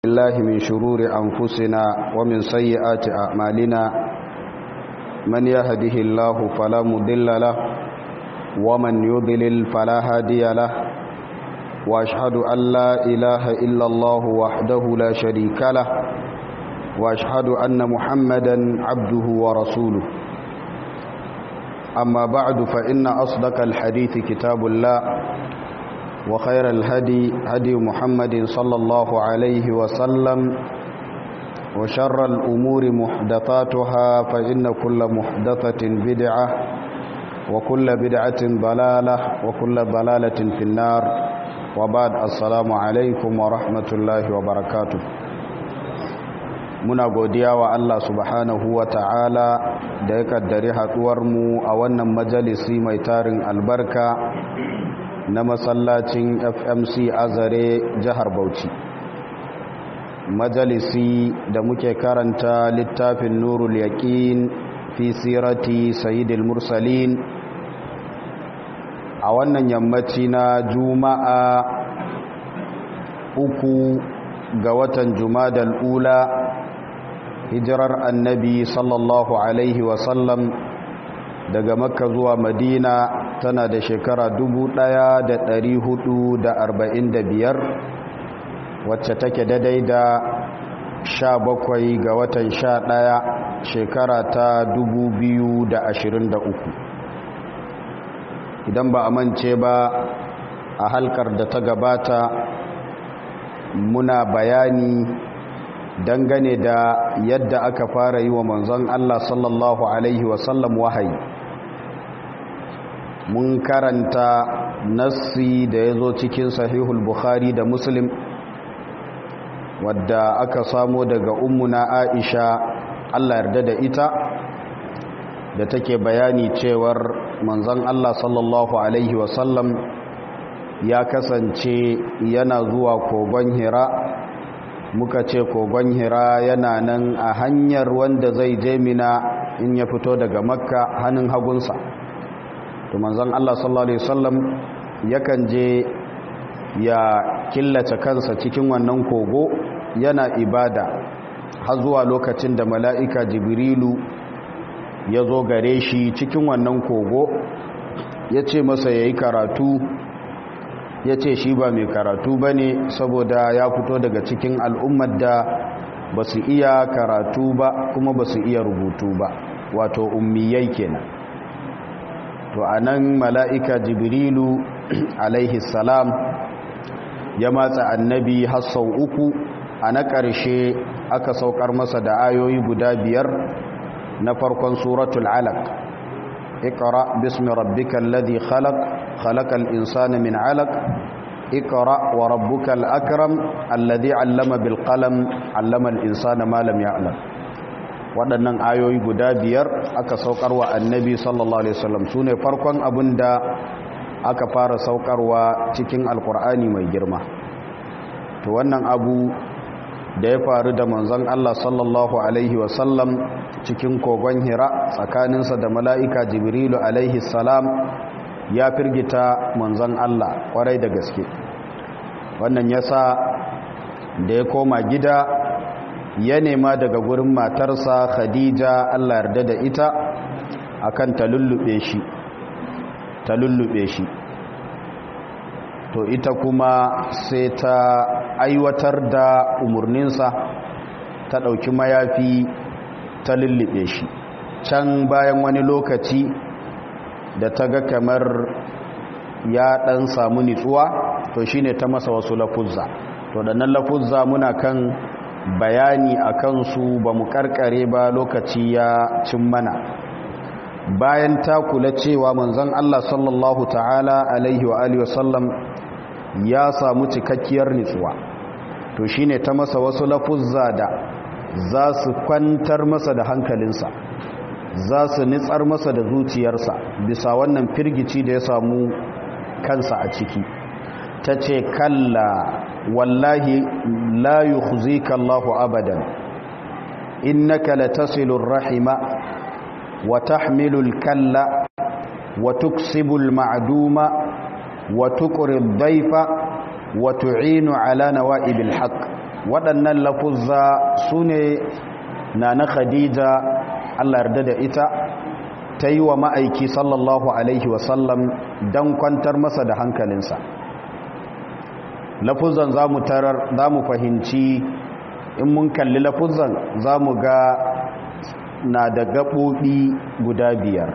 الله من شرور أنفسنا ومن سيئات أعمالنا من يهده الله فلا مضل له ومن يضلل فلا هادي له وأشهد أن لا إله إلا الله وحده لا شريك له وأشهد أن محمدا عبده ورسوله أما بعد فإن أصدق الحديث كتاب الله وخير الهدي هدي محمد صلى الله عليه وسلم وشر الأمور محدثاتها فإن كل محدثة بدعة وكل بدعة ضلالة وكل ضلالة في النار وبعد السلام عليكم ورحمة الله وبركاته muna godiya wa Allah subhanahu wa ta'ala da ya kaddari mu a wannan majalisi mai tarin albarka na masallacin fmc azare jihar bauchi majalisi da muke karanta littafin nurul yaqin fi sirati sayyidil mursalin a wannan yammaci na juma'a uku ga watan jumadal ula hijirar annabi sallallahu alaihi wasallam daga makka zuwa madina tana da shekara biyar wacce take daidai da sha bakwai ga watan sha ɗaya shekara ta uku. idan ba a mance ba a halkar da ta gabata muna bayani dangane da yadda aka fara yi wa manzon Allah sallallahu Alaihi wasallam wahayi mun karanta nassi da ya zo cikin sahihul bukhari da muslim wadda aka samo daga ummuna aisha Allah yarda da ita da take bayani cewar manzon Allah sallallahu Alaihi wasallam ya kasance yana zuwa kogon hira muka ce kogon hira yana nan a hanyar wanda zai je mina in ya fito daga makka hannun hagunsa to manzon Allah sallallahu alaihi wasallam yakan je ya killace kansa cikin wannan kogo yana ibada har zuwa lokacin da mala'ika jibrilu ya zo gare shi cikin wannan kogo ya ce masa ya yi karatu ya ce shi ba mai karatu ba ne saboda ya fito daga cikin al'ummar da ba su iya karatu ba kuma ba su iya rubutu ba wato ummiyai kenan to a nan mala'ika jibrilu alaihi salam ya matsa annabi hassau uku a na ƙarshe aka saukar masa da ayoyi guda biyar na farkon suratul alaq اقرأ باسم ربك الذي خلق خلق الإنسان من علق اقرأ وربك الأكرم الذي علم بالقلم علم الإنسان ما لم يعلم waɗannan ayoyi guda biyar aka saukarwa annabi sallallahu alaihi wasallam su ne farkon abin da aka fara saukarwa cikin alkur'ani mai girma to wannan abu da ya faru da manzon Allah sallallahu alaihi wasallam cikin kogon hira tsakaninsa da mala'ika jibrilu alaihi salam ya firgita manzon Allah kwarai da gaske wannan yasa da ya koma gida ya nema daga gurin matarsa khadija Allah yarda da ita akan ta lullube shi ta lullube shi to ita kuma sai ta aiwatar da umarninsa ta ɗauki mayafi ta lullube shi can bayan wani lokaci da ta ga kamar ya ɗan samu nitsuwa to shine ta masa wasu lafuzza to da nan lafuzza muna kan bayani a kansu ba mu karkare ba lokaci ya cin mana bayan ta kula cewa manzon Allah sallallahu ta'ala alaihi wa alihi wasallam ya samu cikakkiyar nitsuwa to shine ta masa wasu lafuzza da za su kwantar masa da hankalinsa za su nitsar masa da zuciyarsa bisa wannan firgici da ya samu kansa a ciki ta ce kalla wallahi la yukhzika Allahu abadan innaka latasilur rahima wa tahmilul kalla wa tuksibul ma'duma wa tuqri dhayfa wa tu'inu ala nawa'ibil haqq waɗannan lafuzza su ne na na khadija allah yarda da ita ta yi wa ma'aiki sallallahu alaihi wasallam don kwantar masa da hankalinsa lafuzan za mu tarar za mu fahimci in mun kalli lafuzan za mu ga na da gaɓoɓi guda biyar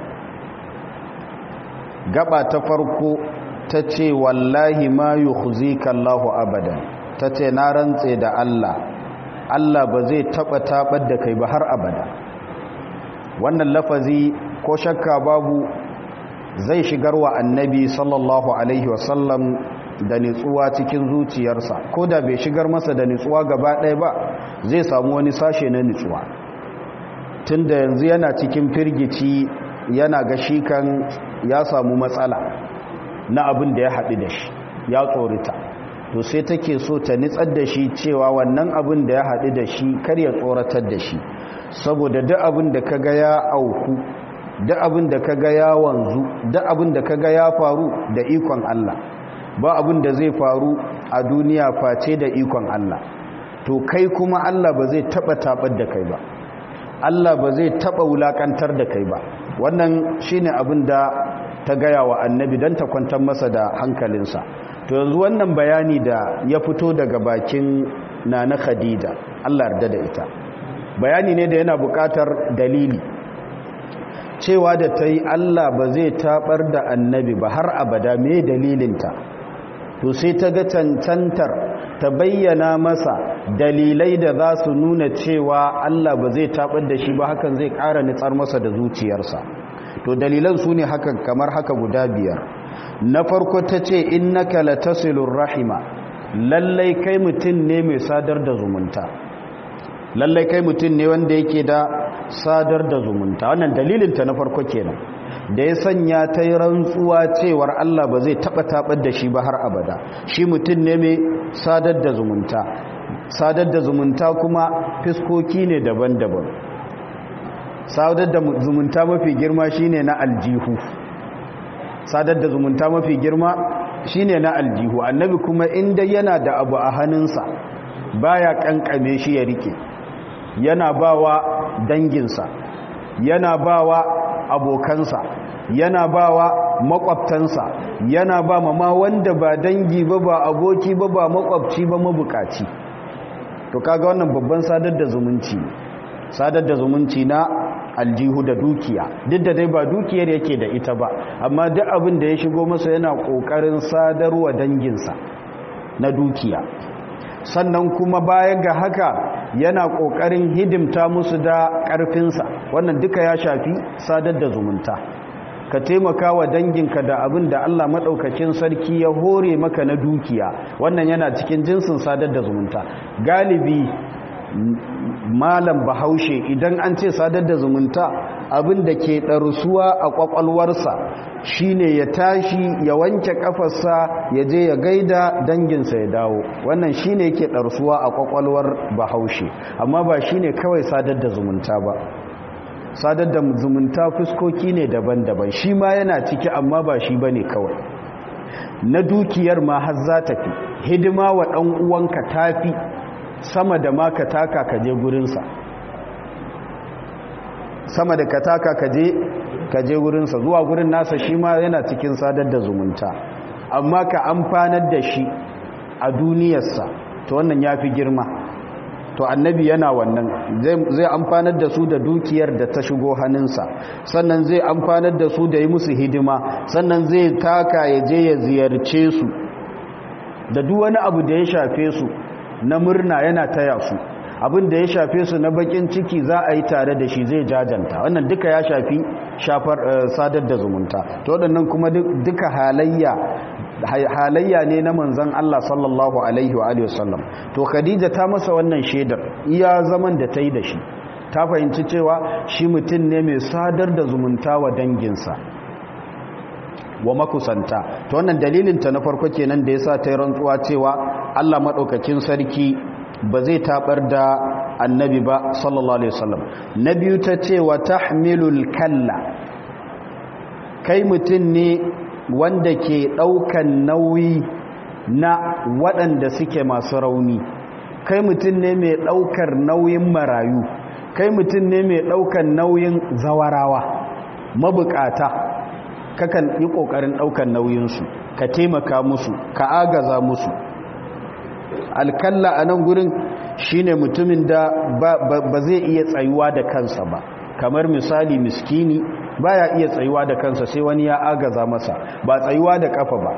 gaba ta farko ta ce wallahi ma yi Allahu abadan ta ce na rantse da Allah Allah ba zai taɓa taɓar da kai ba har abada wannan lafazi ko shakka babu zai shigar wa annabi sallallahu alaihi wasallam da nitsuwa cikin zuciyarsa ko da bai shigar masa da nitsuwa gaba ɗaya ba zai samu wani sashe na nitsuwa tun da yanzu yana cikin firgici yana ga shi kan ya samu matsala na abin da ya haɗu da shi ya tsorita to sai take so ta nitsar da shi cewa wannan abin da ya haɗu da shi kar ya tsoratar da shi saboda duk abin da ka ga ya auku duk abin da ka ga ya wanzu duk abin da ka ga ya faru da ikon Allah ba abin da zai faru a duniya face da ikon Allah to kai kuma Allah ba zai taba tabar da kai ba Allah ba zai taba wulakantar da kai ba wannan shine abin da ta gaya wa annabi dan ta kwantar masa da hankalinsa to yanzu wannan bayani da ya fito daga bakin nana Khadija Allah yarda da ita bayani ne da yana buƙatar dalili cewa da ta yi Allah ba zai tabar da annabi ba har abada me dalilinta to sai ta ga cancantar ta bayyana masa dalilai da za su nuna cewa Allah ba zai tabar da shi ba hakan zai ƙara nitsar masa da zuciyarsa to dalilan su ne hakan kamar haka guda biyar na farko ta ce innaka latasilur rahima lallai kai mutum ne mai sadar da zumunta lallai kai mutum ne wanda yake da sadar da zumunta wannan dalilinta na farko kenan da ya sanya ta yi rantsuwa cewar Allah ba zai taɓa taɓar da shi ba har abada shi mutum ne mai sadar da zumunta sadar da zumunta kuma fiskoki ne daban-daban sadar da zumunta mafi girma shine na aljihu sadar da zumunta mafi girma shine na aljihu annabi kuma inda yana da abu a hannunsa baya kankame shi ya rike yana bawa danginsa yana bawa abokansa yana bawa makwabtansa yana ba ma wanda ba dangi ba ba aboki ba ba makwabci ba mabukaci to kaga wannan babban sadar da zumunci sadar da zumunci na aljihu da dukiya duk da dai ba dukiyar yake da ita ba amma duk abin da ya shigo masa yana kokarin sadarwa danginsa na dukiya sannan kuma baya ga haka yana kokarin hidimta musu da karfinsa wannan duka ya shafi sadar da zumunta ka taimaka wa danginka da abin da Allah maɗaukacin sarki ya hore maka na dukiya wannan yana cikin jinsin sadar da zumunta galibi malam bahaushe idan an ce sadar da zumunta abin da ke ɗarsuwa a ƙwaƙwalwarsa shine ya tashi ya wanke ƙafarsa ya je ya gaida danginsa ya dawo wannan shine yake ɗarsuwa a ƙwaƙwalwar bahaushe amma ba shine kawai sadar da zumunta ba sadar da zumunta fuskoki ne daban-daban shi ma yana ciki amma ba shi ba ne kawai na dukiyar ma har za ta fi hidima wa ɗan uwanka tafi sama da ma ka taka ka je gurinsa sama da ka taka ka je gurinsa zuwa gurin nasa shi ma yana cikin sadar da zumunta amma ka amfanar da shi a duniyarsa to wannan ya fi girma to annabi yana wannan zai amfanar da su da dukiyar da ta shigo hannunsa sannan zai amfanar da su da yi musu hidima sannan zai taka ya je ya ziyarce su da duk wani abu da ya shafe su na murna yana taya su abin da ya shafe su na bakin ciki za a yi tare da shi zai jajanta wannan duka ya shafi shafar sadar da zumunta to waɗannan kuma duka halayya halayya ne na manzon Allah sallallahu alaihi wa alihi wasallam to Khadija ta masa wannan shedar iya zaman da ta yi da shi ta fahimci cewa shi mutum ne mai sadar da zumunta wa danginsa wa makusanta to wannan dalilin ta na farko kenan da yasa ta yi rantsuwa cewa Allah madaukakin sarki ba zai tabar da annabi ba sallallahu alaihi wasallam na biyu ta ce wa tahmilul kalla kai mutum ne wanda ke ɗaukan nauyi na waɗanda suke masu rauni kai mutum ne mai ɗaukar nauyin marayu kai mutum ne mai ɗaukar nauyin zawarawa mabukata kakan yi ƙoƙarin ɗaukar nauyinsu ka taimaka musu ka agaza musu alkalla a nan gurin shine mutumin da ba zai iya tsayuwa da kansa ba kamar misali miskini baya iya tsayuwa da kansa sai wani ya agaza masa ba tsayuwa da kafa ba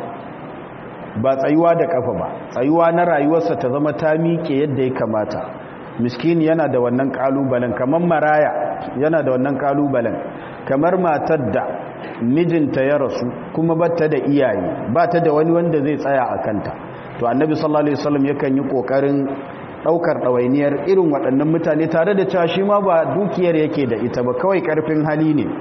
ba tsayuwa da kafa ba tsayuwa na rayuwarsa ta zama ta miƙe yadda ya kamata miskini yana da wannan kalubalen kamar maraya yana da wannan kalubalen kamar matar da mijinta ya rasu kuma bata da iyaye ba ta da wani wanda zai tsaya a kanta to annabi sallallahu alaihi wasallam yakan yi kokarin daukar dawainiyar irin waɗannan mutane tare da cewa shi ma ba dukiyar yake da ita ba kawai karfin hali ne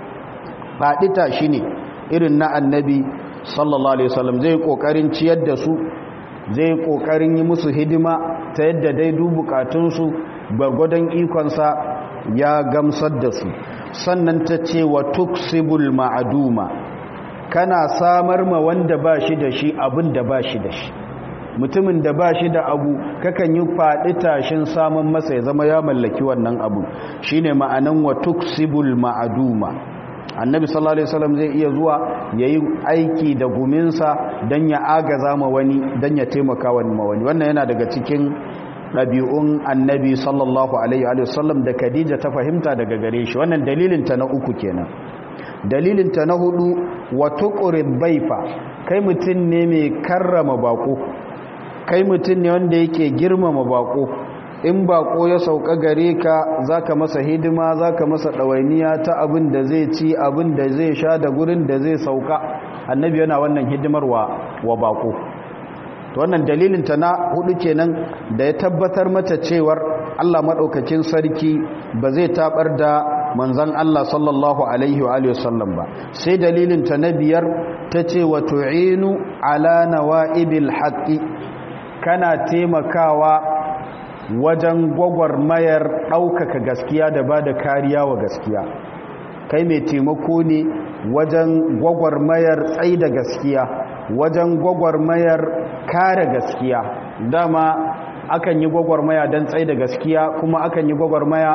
faɗi tashi ne irin na annabi sallallahu alaihi wasallam zai kokarin ciyar da su zai kokarin yi musu hidima ta yadda dai du bukatunsu gwargwadon ikonsa ya gamsar da su sannan ta ce wa tuksibul ma'aduma kana samar ma wanda ba shi da shi abin da ba shi da shi mutumin da ba shi da abu kakan yi faɗi tashin samun masa ya zama ya mallaki wannan abu shine ma'anan wa tuksibul ma'aduma annabi sallallahu alaihi wasallam zai iya zuwa yayi aiki da guminsa dan ya agaza ma wani dan ya taimaka wani ma wani wannan yana daga cikin ɗabi'un annabi sallallahu alaihi wasallam da Khadija ta fahimta daga gare shi wannan dalilin ta na uku kenan dalilin ta na hudu wa tuqrib baifa kai mutun ne mai karrama bako kai mutun ne wanda yake girmama bako in bako ya sauka gare ka zaka masa hidima zaka masa dawainiya ta abin da zai ci abin da zai sha da gurin da zai sauka annabi yana wannan hidimar wa wa bako to wannan dalilin ta na hudu kenan da ya tabbatar mata cewar Allah madaukakin sarki ba zai tabar da manzon Allah sallallahu alaihi wa alihi wasallam ba sai dalilin ta na biyar tace wa tu'inu ala nawaibil haqqi kana taimakawa wajen gwagwarmayar ɗaukaka gaskiya da ba da kariya wa gaskiya kai mai taimako ne wajen gwagwarmayar tsai da gaskiya wajen gwagwarmayar kare gaskiya dama akan yi gwagwarmaya don tsai da gaskiya kuma akan yi gwagwarmaya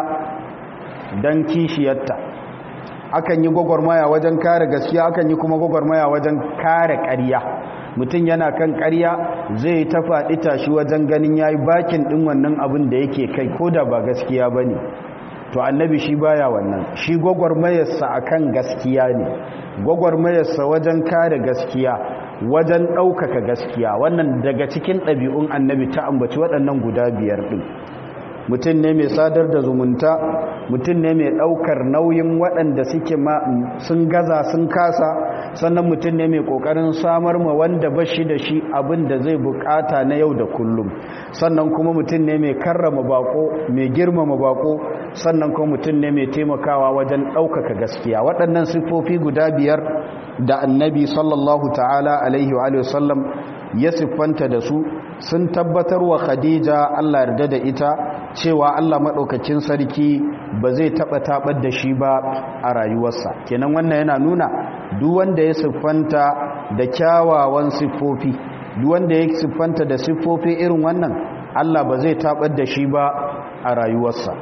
don kishiyarta akan yi gwagwarmaya wajen kare gaskiya akan yi kuma gwagwarmaya wajen kare ƙarya mutum yana kan ƙarya zai ta faɗi tashi wajen ganin ya yi bakin ɗin wannan abin da yake kai ko da ba gaskiya ba ne to annabi shi baya wannan shi gwagwarmayarsa a kan gaskiya ne gwagwarmayarsa wajen kare gaskiya wajen ɗaukaka gaskiya wannan daga cikin ɗabi'un annabi ta ambaci waɗannan guda biyar ɗin mutum ne mai sadar da zumunta mutum ne mai ɗaukar nauyin waɗanda suke sun gaza sun kasa sannan mutum ne mai ƙoƙarin samar ma wanda ba shi da shi abin da zai bukata na yau da kullum sannan kuma mutum ne mai karrama bako mai girmama bako sannan kuma mutum ne mai taimakawa wajen ɗaukaka gaskiya waɗannan siffofi guda biyar da annabi sallallahu ta'ala alaihi wa sallam ya siffanta da su sun tabbatar wa khadija Allah yarda da ita cewa Allah maɗaukakin sarki ba zai taɓa taɓar da shi ba a rayuwarsa kenan wannan yana nuna duk wanda ya siffanta da kyawawan siffofi duk wanda ya siffanta da siffofi irin wannan Allah ba zai taɓar da shi ba a rayuwarsa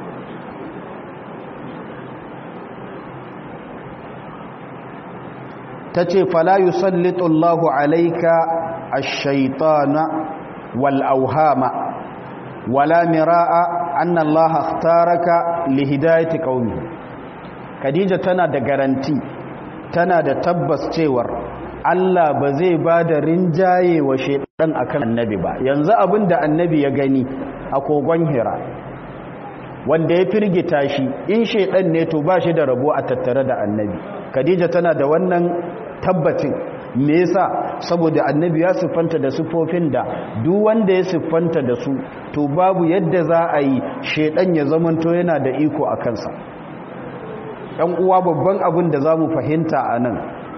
ta ce fala yusallitu Allahu alaika ash-shaytana wal auhama wala mira'a anna Allah ikhtaraka li hidayati qaumi Khadija tana da garanti tana da tabbas cewar Allah ba zai ba da rinjaye wa shaidan akan annabi ba yanzu abin da annabi ya gani a kogon hira wanda ya firgita shi in shaidan ne to ba shi da rabo a tattare da annabi Khadija tana da wannan tabbacin me yasa saboda annabi ya siffanta da siffofin da duk wanda ya siffanta da su to babu yadda za a yi shaidan ya zamanto yana da iko a kansa ɗan uwa babban abin da za mu fahimta a nan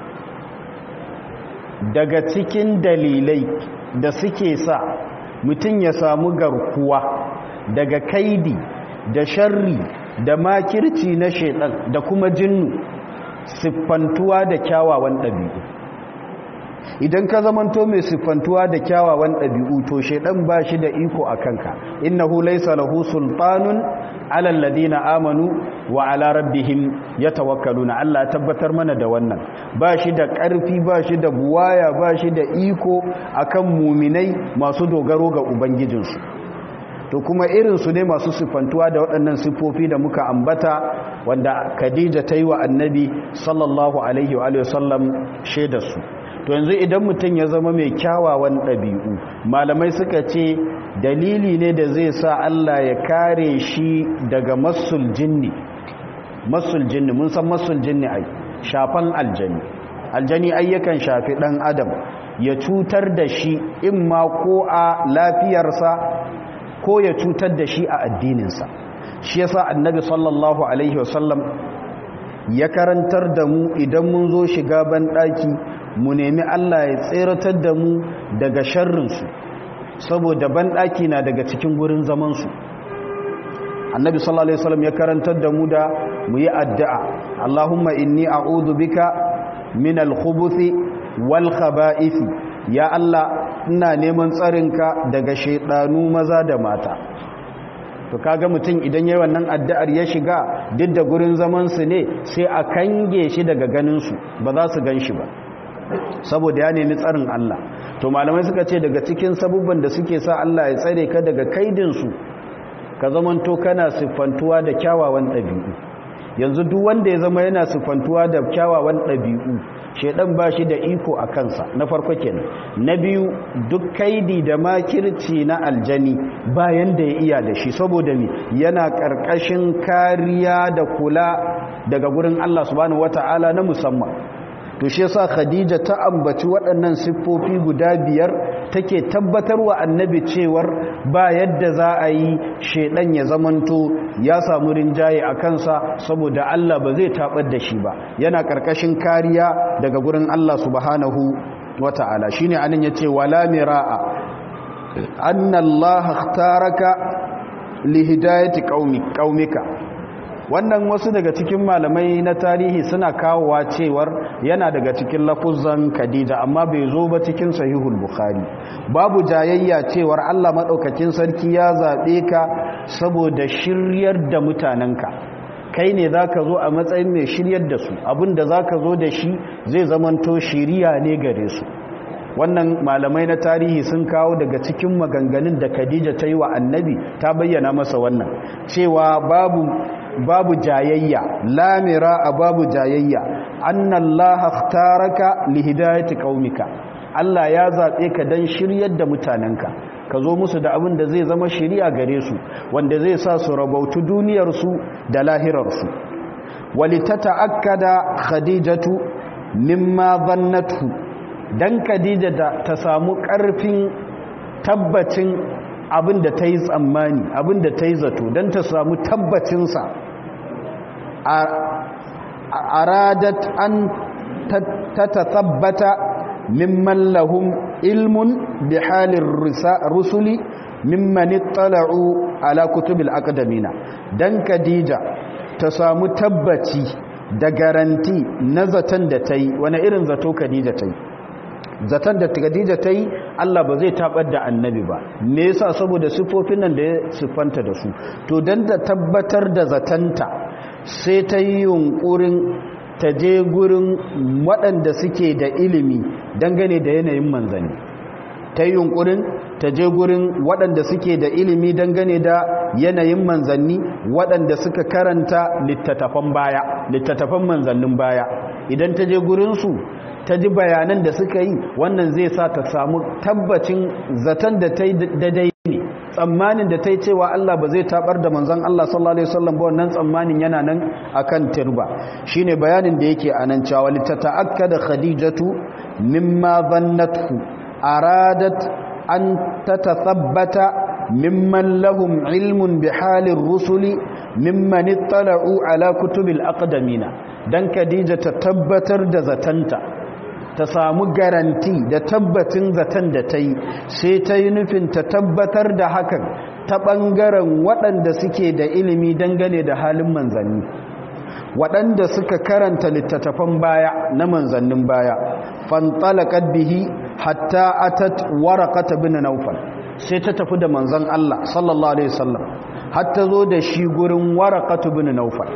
daga cikin dalilai da suke sa mutum ya samu garkuwa daga kaidi da sharri da makirci na shaidan da kuma jinnu siffantuwa da kyawawan ɗabi'u idan ka zamanto mai siffantuwa da kyawawan ɗabi'u to shaidan ba shi da iko a kanka innahu laysa lahu sultanun ala alladhina amanu wa ala rabbihim yatawakkaluna Allah ya tabbatar mana da wannan ba shi da ƙarfi ba shi da buwaya ba shi da iko akan muminai masu dogaro ga ubangijinsu to kuma irinsu ne masu siffantuwa da waɗannan siffofi da muka ambata wanda Khadija ta yi wa annabi sallallahu alaihi wa sallam shaidarsu to yanzu idan mutum ya zama mai kyawawan ɗabi'u malamai suka ce dalili ne da zai sa Allah ya kare shi daga masul jinni masul jinni mun san masul jinni ai shafan aljani aljani ayyakan shafi ɗan adam ya cutar da shi in ma ko a lafiyarsa ko ya cutar da shi a addininsa shi yasa annabi sallallahu alaihi wasallam ya karantar da mu idan mun zo shiga banɗaki mu nemi Allah ya tseratar da mu daga sharrinsu saboda banɗaki na daga cikin gurin zamansu annabi sallallahu alaihi wasallam ya karantar da mu da mu yi addu'a Allahumma inni a'udhu bika min al-khubuthi wal khaba'ithi ya Allah ina neman tsarinka daga shaidanu maza da mata to kaga mutum idan yayin wannan addu'ar ya shiga duk da gurin zaman su ne sai a kange shi daga ganin su ba za su gan shi ba saboda ya nemi tsarin Allah to malamai suka ce daga cikin sabubban da suke sa Allah ya tsare ka daga kaidin su ka zamanto kana siffantuwa da kyawawan ɗabi'u yanzu duk wanda ya zama yana siffantuwa da kyawawan ɗabi'u shaidan ba shi da iko a kansa na farko kenan na biyu duk kaidi da makirci na aljani bayan da ya iya da shi saboda mi yana ƙarƙashin kariya da kula daga gurin Allah subhanahu wata'ala na musamman to shi yasa Khadija ta ambaci waɗannan siffofi guda biyar take tabbatarwa annabi cewar ba yadda za a yi shedan ya zamanto ya samu rinjaye a kansa saboda Allah ba zai tabar da shi ba yana karkashin kariya daga gurin Allah subhanahu wata'ala shine anan yace wala miraa anna Allah ikhtaraka lihidayati qaumika wannan wasu daga cikin malamai na tarihi suna kawowa cewar yana daga cikin lafuzan Khadija amma bai zo ba cikin sahihul bukhari babu jayayya cewar Allah madaukakin sarki ya zabe ka saboda shiryar da mutanenka kai ne zaka zo a matsayin mai shiryar da su abinda zaka zo da shi zai zamanto shiriya ne gare su wannan malamai na tarihi sun kawo daga cikin maganganun da Khadija ta yi wa annabi ta bayyana masa wannan cewa babu babu jayayya lamira a babu jayayya annallaha ikhtaraka lihidayati qaumika Allah ya zabe ka dan shiryar da mutanenka ka zo musu da abin da zai zama shiriya gare su wanda zai sa su rabautu duniyar su da lahirar su walitata'akkada khadijatu mimma dhannatu dan khadija ta samu karfin tabbacin abin da ta yi tsammani abin da ta yi zato don ta samu tabbacinsa a radat an ta tabbata mimman lahum ilmun bi halin rusuli mimman tala'u ala kutubil akadamina don kadija ta samu tabbaci da garanti na zaton da ta yi wani irin zato kadija ta yi zaton da Khadija ta yi Allah ba zai tabar da annabi ba me yasa saboda sifofin nan da ya siffanta da su to dan da tabbatar da zatanta sai ta yi yunkurin ta je gurin waɗanda suke da ilimi dangane da yanayin manzanni ta yi yunkurin ta je gurin waɗanda suke da ilimi dangane da yanayin manzanni waɗanda suka karanta littattafan baya littattafan manzannin baya idan ta je gurinsu ta ji bayanan da suka yi wannan zai sa ta samu tabbacin zaton da ta yi daidai ne tsammanin da ta yi cewa Allah ba zai tabar da manzon Allah sallallahu alaihi wasallam ba wannan tsammanin yana nan akan turba shine bayanin da yake anan cewa litata'akkada khadijatu mimma dhannathu aradat an tatathabbata mimman lahum ilmun bihalir rusuli mimman ittala'u ala kutubil aqdamina dan khadija ta tabbatar da zatanta ta samu garanti da tabbacin zaton da ta yi sai ta yi nufin ta tabbatar da hakan ta ɓangaren waɗanda suke da ilimi dangane da halin manzanni waɗanda suka karanta littattafan baya na manzannin baya fantalaqat bihi hatta atat waraqata bin nawfal sai ta tafi da manzon Allah sallallahu alaihi wasallam har ta zo da shi gurin waraqatu bin nawfal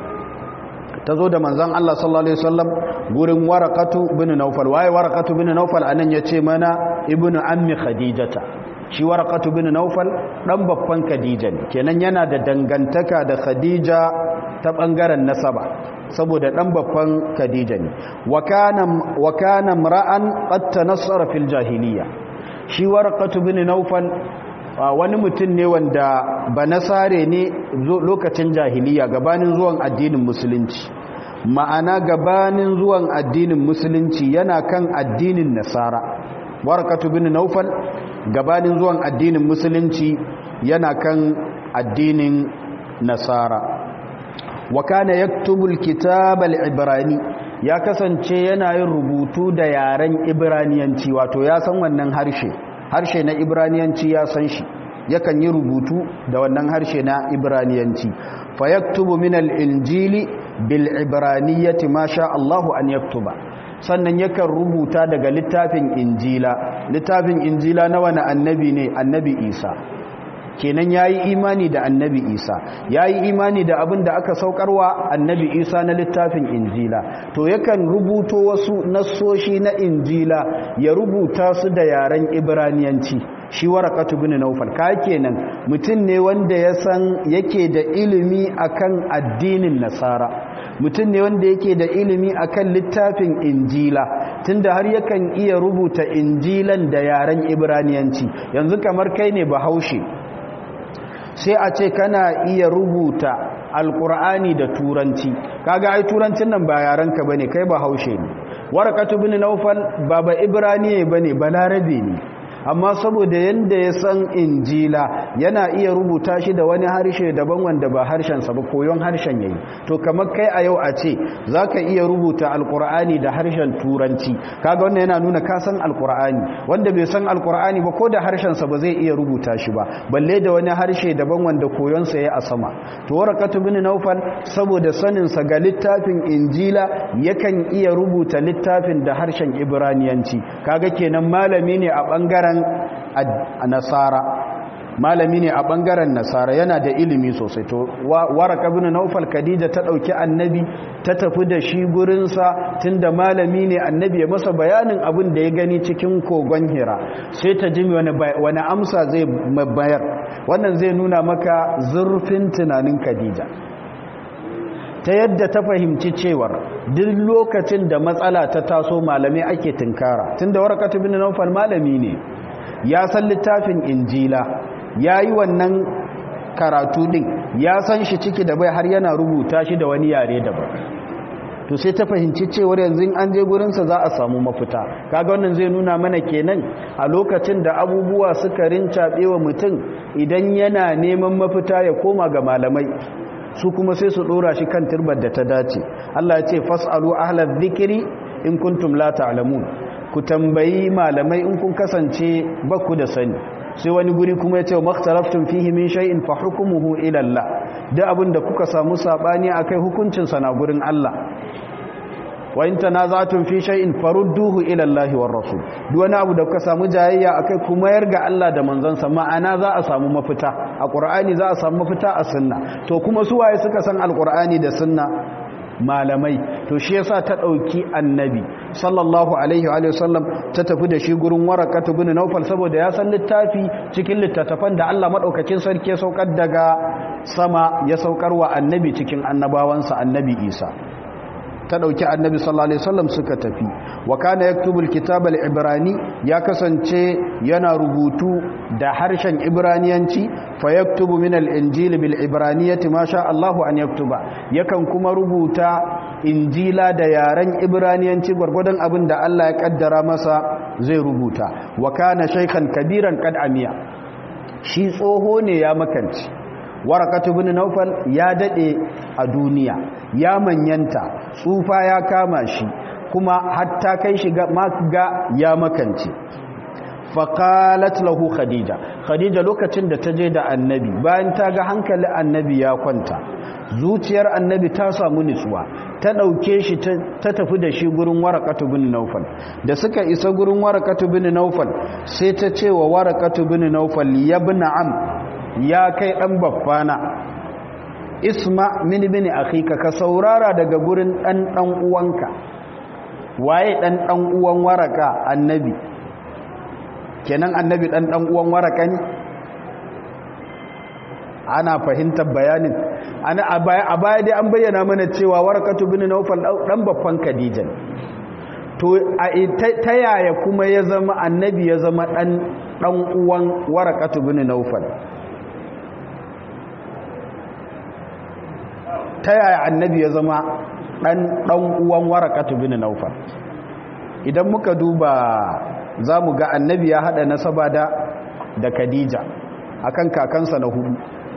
ta zo da manzon Allah sallallahu alaihi wasallam gurin waraqatu bin nawfal waye waraqatu bin nawfal anan yace mana ibnu ammi khadijata shi waraqatu bin nawfal dan babban khadija ne kenan yana da dangantaka da khadija ta bangaren nasaba saboda dan babban khadija ne wa kana wa kana mar'an qad tanassara fil jahiliya shi waraqatu bin nawfal wani mutum ne wanda ba nasare ne lokacin jahiliya gabanin zuwan addinin musulunci ma'ana gabanin zuwan addinin musulunci yana kan addinin nasara warakatu bin naufal gabanin zuwan addinin musulunci yana kan addinin nasara wa kana yaktubul kitab al-ibrani ya kasance yana yin rubutu da yaren ibraniyanci wato ya san wannan harshe harshe na ibraniyanci ya san shi yakan yi rubutu da wannan harshe na ibraniyanci fa yaktubu min al-injili bil ibraniyati ma sha Allahu an yaktuba sannan yakan rubuta daga littafin injila littafin injila na wani annabi ne annabi isa kenan yayi imani da annabi isa yayi imani da abin da aka saukarwa annabi isa na littafin injila to yakan rubuto wasu nassoshi na injila ya rubuta su da yaren ibraniyanci shi warakatu bin naufal ka kenan mutum ne wanda ya san yake da ilimi akan addinin nasara mutum ne wanda yake da ilimi akan littafin injila tunda har yakan iya rubuta injilan da yaren ibraniyanci yanzu kamar kai ne bahaushe sai a ce kana iya rubuta alkur'ani da turanci kaga ai turancin nan ba yarenka bane kai bahaushe ne warakatu bin naufal ba ba ibraniye bane balarabe ne amma saboda yanda ya san injila yana iya rubuta shi da wani harshe daban wanda ba harshensa ba koyon harshen yayi to kamar kai a yau a ce zaka iya rubuta alkur'ani da harshen turanci kaga wannan yana nuna ka san alkur'ani wanda bai san alkur'ani ba ko da harshensa ba zai iya rubuta shi ba balle da wani harshe daban wanda koyon sa yayi a sama to warakatu bin naufal saboda sanin sa ga littafin injila yakan iya rubuta littafin da harshen ibraniyanci kaga kenan malami ne a bangaren nasara malami ne a bangaren nasara yana da ilimi sosai to waraka bin naufal khadija ta dauki annabi ta tafi da shi gurin sa tunda malami ne annabi ya masa bayanin abin da ya gani cikin kogon hira sai ta ji wani wani amsa zai bayar wannan zai nuna maka zurfin tunanin khadija ta yadda ta fahimci cewar duk lokacin da matsala ta taso malami ake tunkara tunda warakatu bin naufal malami ne ya san littafin injila ya yi wannan karatu din ya san shi ciki da bai har yana rubuta shi da wani yare daban to sai ta fahimci cewar yanzu an je gurinsa za a samu mafita kaga wannan zai nuna mana kenan a lokacin da abubuwa suka rincaɓe wa mutum idan yana neman mafita ya koma ga malamai su kuma sai su ɗora shi kan turbar da ta dace Allah ya ce fas'alu ahlal dhikri in kuntum la ta'lamun ku tambayi malamai in kun kasance ba ku da sani sai wani guri kuma ya ce wa makhtaraftun fihi min shay'in fa hukmuhu ila Allah da abin da kuka samu sabani akai hukuncin sa na gurin Allah wa in tanaza'tum fi shay'in farudduhu ila Allah war rasul duk wani abu da kuka samu jayayya akai kuma yarga Allah da manzon sa ma'ana za a samu mafita a Qur'ani za a samu mafita a sunna to kuma su waye suka san alqur'ani da sunna malamai to shi yasa ta dauki annabi sallallahu alaihi wa sallam ta tafi da shi gurin warakatu bin naufal saboda ya san littafi cikin littattafan da Allah madaukakin sarki ya saukar daga sama ya saukar wa annabi cikin annabawansa annabi Isa ta dauki annabi sallallahu alaihi wasallam suka tafi wa kana yaktubul kitab al-ibrani ya kasance yana rubutu da harshen ibraniyanci fa yaktubu min al-injil bil ibraniyati ma sha Allah an yaktuba yakan kuma rubuta injila da yaren ibraniyanci gurgurdan abin da Allah ya kaddara masa zai rubuta wa kana shaykhan kabiran qad amiya shi tsoho ne ya makanci warakatu bin naufal ya dade a duniya ya manyanta tsufa ya kama shi kuma hatta kai shi ga ya makance faƙalat lahu khadija khadija lokacin da ta je da annabi bayan ta ga hankali annabi ya kwanta zuciyar annabi ta samu nutsuwa ta ɗauke shi ta tafi da shi gurin warakatu bin naufal da suka isa gurin warakatu bin naufal sai ta ce wa warakatu bin naufal ya bi na'am ya kai ɗan baffana isma min bin akhika ka saurara daga gurin ɗan ɗan uwanka waye ɗan ɗan uwan waraka annabi kenan annabi ɗan ɗan uwan waraka ne ana fahimtar bayanin ana a baya dai an bayyana mana cewa warakatu bin naufal dan babban khadija to ta yaya kuma ya zama annabi ya zama dan dan uwan warakatu bin naufal ta yaya annabi ya zama dan dan uwan warakatu bin naufal idan muka duba zamu ga annabi ya hada nasaba da da khadija akan kakansa na hudu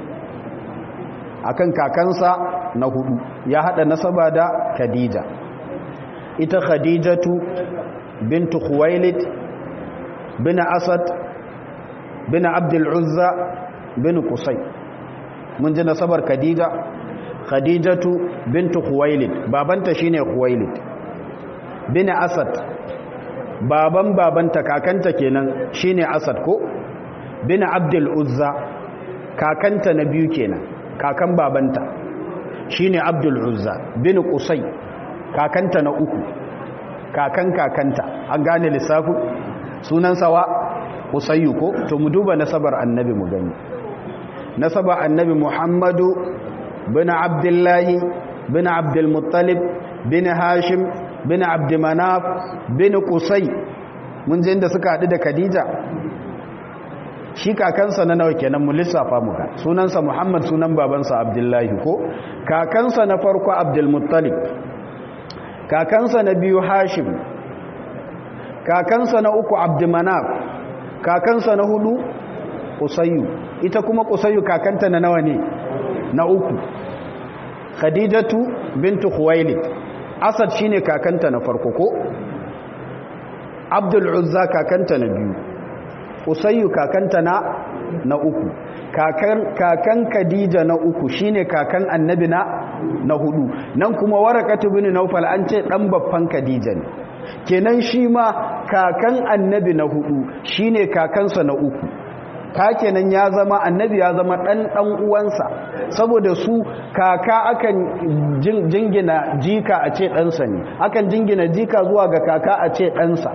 akan kakansa na hudu ya hada nasaba da Khadija ita Khadijatu bintu Khuwailid bin Asad bin Abdul Uzza bin Qusay mun ji nasabar Khadija Khadijatu bintu Khuwailid babanta shine Khuwailid bin Asad baban babanta kakanta kenan shine Asad ko bin Abdul Uzza kakanta na biyu kenan kakan babanta shine Abdul Uzza bin Qusay kakanta na uku kakan kakanta an gane lissafi sunan sawa Qusayyu ko to mu duba nasabar annabi mu gani nasabar annabi Muhammadu bin Abdullah bin Abdul Muttalib bin Hashim bin Abd Manaf bin Qusay mun je inda suka hadu da Khadija shi kakansa na nawa kenan mu lissafa muka sunansa Muhammad sunan babansa Abdullahi ko kakansa na farko Abdul Muttalib kakansa na biyu Hashim kakansa na uku Abd Manaf kakansa na hudu Qusayyu ita kuma Qusayyu kakanta na nawa ne na uku Khadijatu bintu Khuwailid Asad shine kakanta na farko ko Abdul Uzza kakanta na biyu usayyu kakanta na na uku kakan kakan khadija na uku shine kakan annabi na na hudu nan kuma warakatu bin naufal an ce dan babban khadija ne kenan shi ma kakan annabi na hudu shine kakansa na uku ka kenan ya zama annabi ya zama dan dan uwansa saboda su kaka akan jingina jika a ce ɗansa ne akan jingina jika zuwa ga kaka a ce ɗansa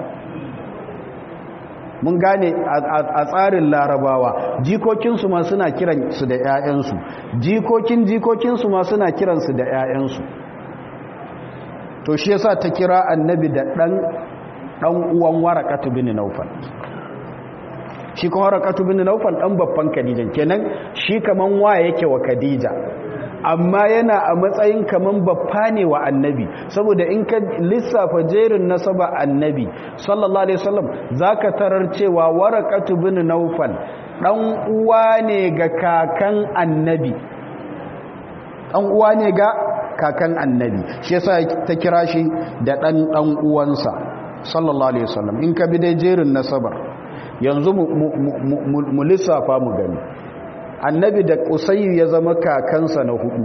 mun gane a tsarin larabawa jikokinsu ma suna kiran su da 'ya'yansu jikokin jikokinsu ma suna kiransu da 'ya'yansu to shi yasa ta kira annabi da ɗan ɗan uwan warakatu bin naufal shi kuma warakatu bin naufal ɗan babban khadija kenan shi kaman wa yake wa khadija amma yana a matsayin kaman babba ne wa annabi saboda in ka lissafa jerin nasaba annabi sallallahu alaihi wasallam zaka tarar cewa warakatu bin naufal dan uwa ne ga kakan annabi dan uwa ne ga kakan annabi shi yasa ta kira shi da dan dan uwansa sallallahu alaihi wasallam in ka bi dai jerin nasabar yanzu mu lissafa mu gani annabi da usayyu ya zama kakansa na hudu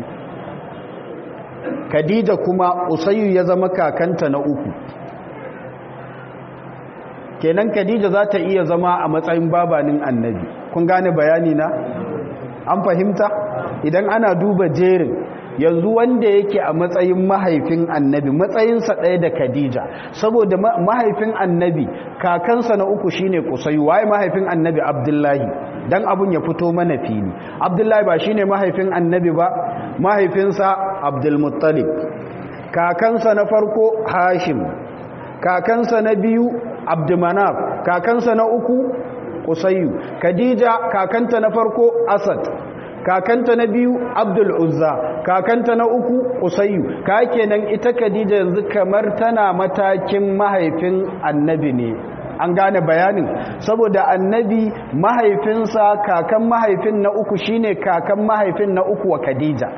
khadija kuma usayyu ya zama kakanta na uku kenan khadija za ta iya zama a matsayin babanin annabi kun gane bayani na an fahimta idan ana duba jerin yanzu wanda yake a matsayin mahaifin annabi matsayinsa ɗaya da khadija saboda mahaifin annabi kakansa na uku shine kusai waye mahaifin annabi abdullahi dan abun ya fito mana fili abdullahi ba shine mahaifin annabi ba mahaifinsa abdulmuttalib kakansa na farko hashim kakansa na biyu abdumanaf kakansa na uku kusayyu khadija kakanta na farko asad kakanta na biyu abdul uzza kakanta na uku usayyu ka kenan ita khadija yanzu kamar tana matakin mahaifin annabi ne an gane bayanin saboda annabi mahaifinsa kakan mahaifin na uku shine kakan mahaifin na uku wa khadija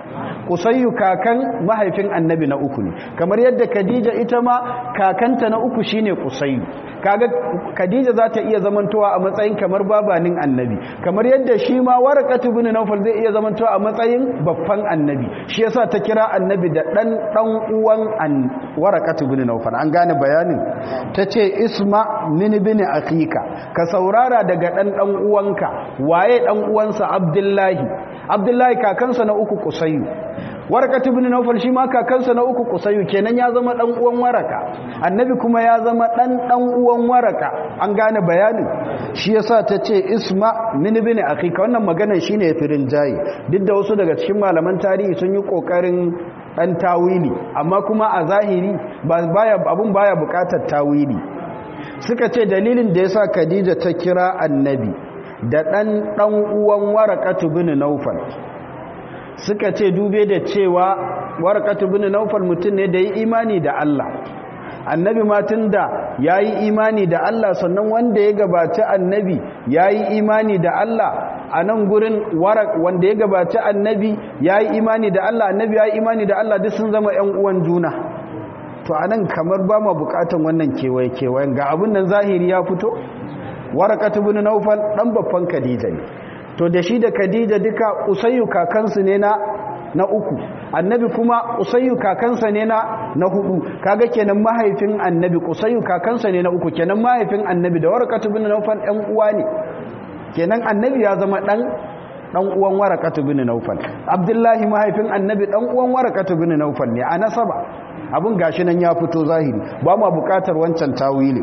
kusayyu kakan mahaifin annabi na uku ne kamar yadda khadija ita ma kakanta na uku shine kusayyu kaga khadija za ta iya zamantowa a matsayin kamar babanin annabi kamar yadda shi ma warqatu bin nawfal zai iya zamantowa a matsayin babban annabi shi yasa ta kira annabi da dan dan uwan an warqatu bin nawfal an gane bayanin tace isma min bin akhika ka saurara daga dan dan uwanka waye dan uwansa abdullahi abdullahi kakansa na uku kusayyu warqatu bin nawfal shi ma kakansa na uku kusayyu kenan ya zama dan uwan waraka annabi kuma ya zama dan dan uwan waraka an gane bayanin shi yasa tace isma min bin akhika wannan maganar shine firin jayi duk da wasu daga cikin malaman tarihi sun yi kokarin dan tawili amma kuma a zahiri baya abun baya bukatar tawili suka ce dalilin da yasa Khadija ta kira annabi da dan dan uwan waraqatu bin nawfal suka ce dube da cewa warqatu bin nawfal mutum ne da yi imani da Allah annabi ma tunda yayi imani da Allah sannan wanda ya gabaci annabi yayi imani da Allah a nan gurin warak wanda ya gabaci annabi yayi imani da Allah annabi yayi imani da Allah duk sun zama ƴan uwan juna to anan kamar ba mu bukatan wannan kewaye kewayen ga abun nan zahiri ya fito warakatu bin nawfal dan babban khadija ne to da shi da khadija duka usayyu kakansu ne na na uku annabi kuma usayyu kakansa ne na na hudu kaga kenan mahaifin annabi usayyu kakansa ne na uku kenan mahaifin annabi da warakatu bin nawfal ɗan uwa ne kenan annabi ya zama dan dan uwan warakatu bin nawfal abdullahi mahaifin annabi dan uwan warakatu bin nawfal ne a nasaba abun gashi nan ya fito zahiri ba ma bukatar wancan tawili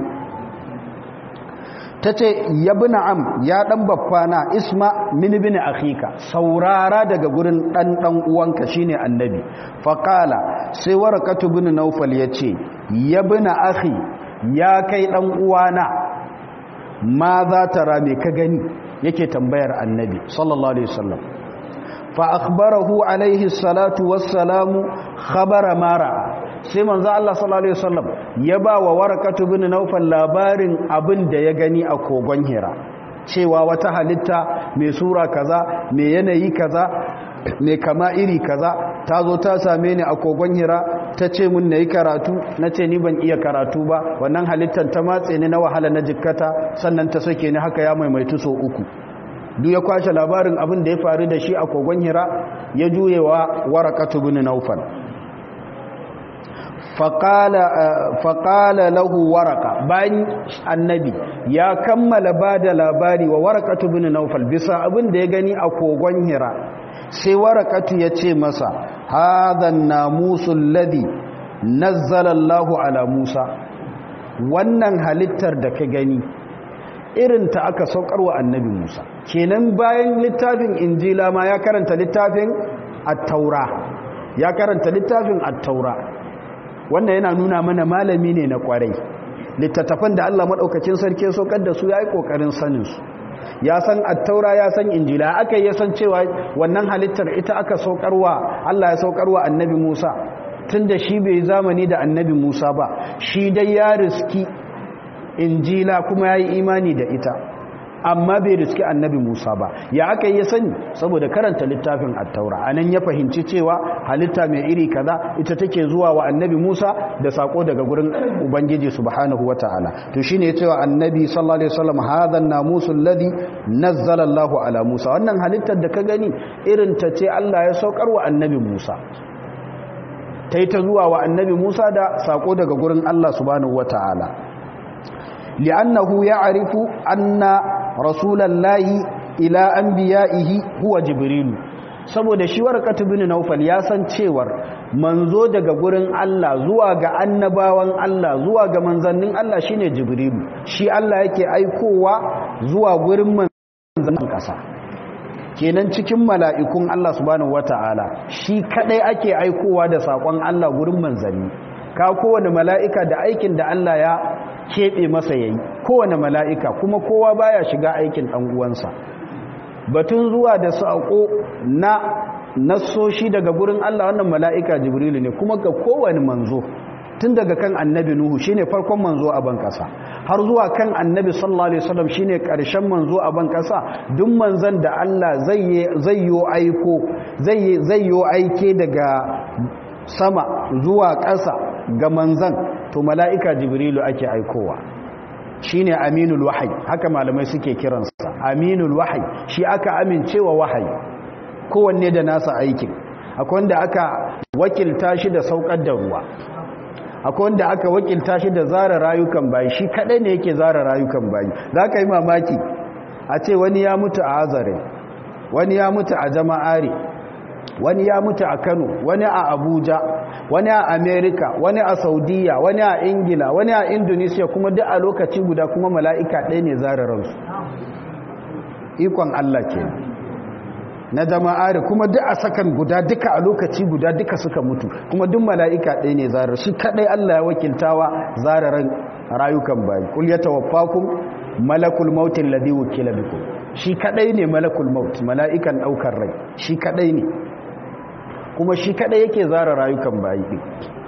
ta ce ya bi na'am ya ɗan baffana isma mini bin akhika saurara daga gurin ɗan ɗan uwanka shine annabi faƙala sai warakatu bin naufal ya ce ya bi na akhi ya kai ɗan uwana ma za ta rame ka gani yake tambayar annabi sallallahu alaihi wasallam fa akhbarahu alaihi salatu wassalamu khabara mara sai manzo Allah sallallahu alaihi wasallam ya ba wa warakatu bin naufal labarin abin da ya gani a kogon hira cewa wata halitta mai sura kaza mai yanayi kaza mai kama iri kaza ta zo ta same ni a kogon hira ta ce mun na yi karatu na ce ni ban iya karatu ba wannan halittar ta matse ni na wahala na jikkata sannan ta sake ni haka ya maimaitu so uku duk ya kwashe labarin abin da ya faru da shi a kogon hira ya juyewa warakatu bin naufal faƙala lahu waraka bayan annabi ya kammala ba da labari wa warakatu bin naufal bisa abin da ya gani a kogon hira sai warakatu ya ce masa hadan namusul ladi nazzalallahu ala musa wannan halittar da ka gani irin ta aka saukarwa annabi musa kenan bayan littafin injila ma ya karanta littafin at-taura ya karanta littafin at-taura wannan yana nuna mana malami ne na kwarai littattafan da Allah madaukakin sarki saukar da su yayi kokarin sanin su ya san attaura ya san injila aka yi san cewa wannan halittar ita aka saukarwa Allah ya saukarwa annabi Musa tunda shi bai zamani da annabi Musa ba shi dai ya riski injila kuma yayi imani da ita amma bai riski annabi Musa ba ya aka yi sani saboda karanta littafin attaura anan ya fahimci cewa halitta mai iri kaza ita take zuwa wa annabi Musa da sako daga gurin ubangiji subhanahu wataala to shine ya cewa annabi sallallahu alaihi wasallam hadha an-namusul ladhi nazzala Allahu ala Musa wannan halittar da ka gani irin ta ce Allah ya saukar wa annabi Musa tai ta zuwa wa annabi Musa da sako daga gurin Allah subhanahu wataala li'annahu ya'rifu anna rasulallahi ila anbiya'ihi huwa jibrilu saboda shi warqatu bin naufal ya san cewar manzo daga gurin Allah zuwa ga annabawan Allah zuwa ga manzannin Allah shine jibrilu shi Allah yake aikowa zuwa gurin manzannin kasa kenan cikin mala'ikun Allah subhanahu wataala shi kadai ake aikowa da sakon Allah gurin manzanni ka kowane mala'ika da aikin da Allah ya keɓe masa yayi kowane mala'ika kuma kowa baya shiga aikin ɗan uwansa batun zuwa da saƙo na nassoshi daga gurin Allah wannan mala'ika jibrilu ne kuma ga kowane manzo tun daga kan annabi nuhu shine farkon manzo a ban ƙasa har zuwa kan annabi sallallahu alaihi wasallam shine ƙarshen manzo a ban ƙasa duk manzon da Allah zai zai yo aiko zai zai yo aike daga sama zuwa ƙasa ga manzan to mala'ika jibrilu ake aikowa shine aminul wahayi haka malamai suke kiransa aminul wahayi shi aka amincewa wahayi kowanne da nasa aikin akwai wanda aka wakilta shi da saukar da ruwa akwai wanda aka wakilta shi da zara rayukan bayi shi kadai ne yake zara rayukan bayi za ka yi mamaki a ce wani ya mutu a azare wani ya mutu a jama'are wani ya mutu a kano wani a abuja wani a amerika wani a saudiya wani a ingila wani a indonesia kuma duk a lokaci guda kuma mala'ika ɗaya ne zara ransu ikon allah ke na jama'are kuma duk a sakan guda duka a lokaci guda duka suka mutu kuma duk mala'ika ɗaya ne zarar shi kaɗai Allah ya wakiltawa zararan rayukan bayi kul ya tawaffakum malakul mautin ladhi wukila bikum shi kaɗai ne malakul maut mala'ikan ɗaukar rai shi kaɗai ne kuma shi kaɗai yake zara rayukan bayi ɗin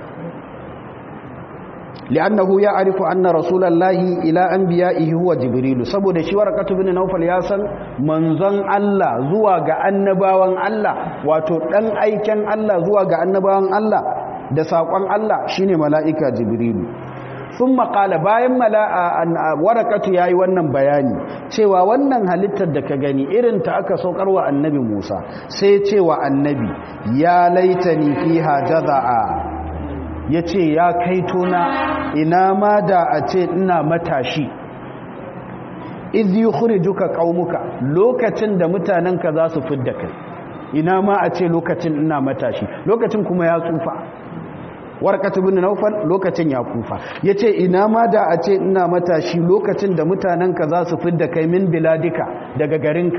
li'annahu ya'rifu anna rasulallahi ila anbiya'ihi huwa jibrilu saboda shi warqatu bin nawfal ya san manzon Allah zuwa ga annabawan Allah wato dan aiken Allah zuwa ga annabawan Allah da sakon Allah shine mala'ika jibrilu thumma qala bayan mala'a warqatu yayi wannan bayani cewa wannan halittar da ka gani irin ta aka saukarwa annabi Musa sai cewa annabi ya laitani fiha jaza'a ya ce ya kai tona ina ma da a ce ina matashi izi yi duka ƙaunuka lokacin da mutanenka za su fidda kai ina ma a ce lokacin ina matashi lokacin kuma ya tsufa warkatu bin naufal lokacin ya kufa ya ce ina ma da a ce ina matashi lokacin da mutanenka za su fidda kai min biladika daga garinka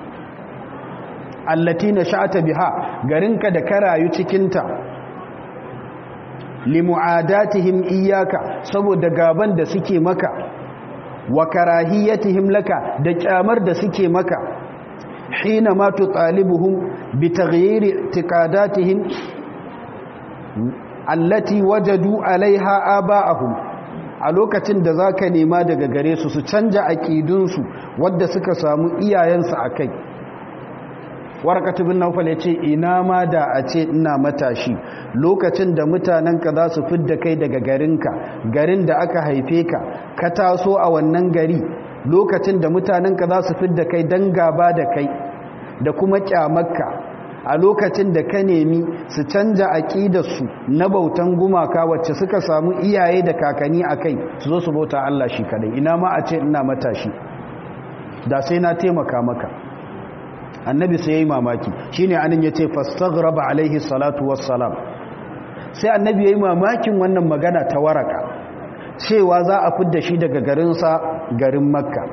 allati na sha'ata biha garinka da ka rayu cikinta limu'adatihim iyaka saboda gaban da suke maka wa karahiyatihim laka da kyamar da suke maka hina ma tutalibuhum bi taghyiri i'tiqadatihim allati wajadu alaiha aba'ahum a lokacin da zaka nema daga gare su su canja aqidunsu wanda suka samu iyayensu akai warqatu bin nawfal yace ina ma da a ce ina matashi lokacin da mutanenka za su fidda kai daga garinka garin da aka haife ka ka taso a wannan gari lokacin da mutanenka za su fidda kai dan gaba da kai da kuma kyamarka a lokacin da ka nemi su canja aƙidarsu na bautan gumaka wacce suka samu iyaye da kakanni a kai su zo su bauta Allah shi kadai ina ma a ce ina matashi da sai na taimaka maka annabi sai ya yi mamaki shi ne anin ya ce fastaghraba alaihi salatu wassalam sai annabi ya yi mamakin wannan magana ta waraka cewa za a fidda shi daga garinsa garin makka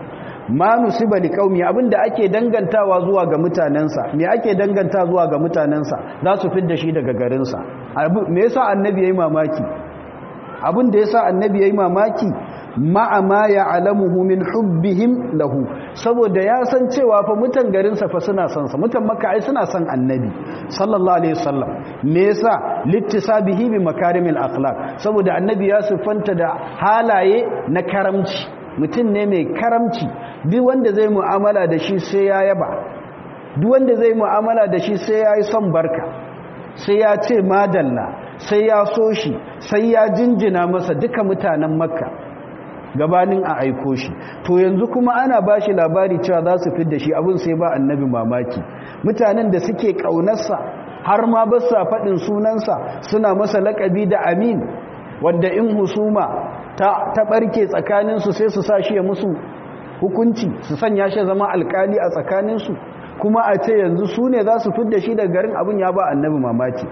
ma nusiba li qaumi abinda ake dangantawa zuwa ga mutanensa me ake danganta zuwa ga mutanensa za su fidda shi daga garinsa me yasa annabi yayi mamaki abin da yasa annabi yayi mamaki ma'a ma ya'lamuhu min hubbihim lahu saboda ya san cewa fa mutan garinsa fa suna son sa mutan makka ai suna son annabi sallallahu alaihi wasallam me yasa littisabihi bi makarimil akhlaq saboda annabi ya sifanta da halaye na karamci mutum ne mai karamci duk wanda zai mu'amala da shi sai ya yaba duk wanda zai mu'amala da shi sai ya yi son barka sai ya ce madalla sai ya so shi sai ya jinjina masa duka mutanen makka gabanin a aiko shi to yanzu kuma ana ba shi labari cewa za su fidda shi abin sai ba annabi mamaki mutanen da suke ƙaunarsa har ma ba sa faɗin sunansa suna masa laƙabi da amin wanda in husuma ta, ta ɓarke tsakaninsu sai su sa shi ya musu hukunci su sanya shi zama alkali a tsakaninsu kuma a ce yanzu su ne za su fidda shi daga garin abin ya ba annabi mamaki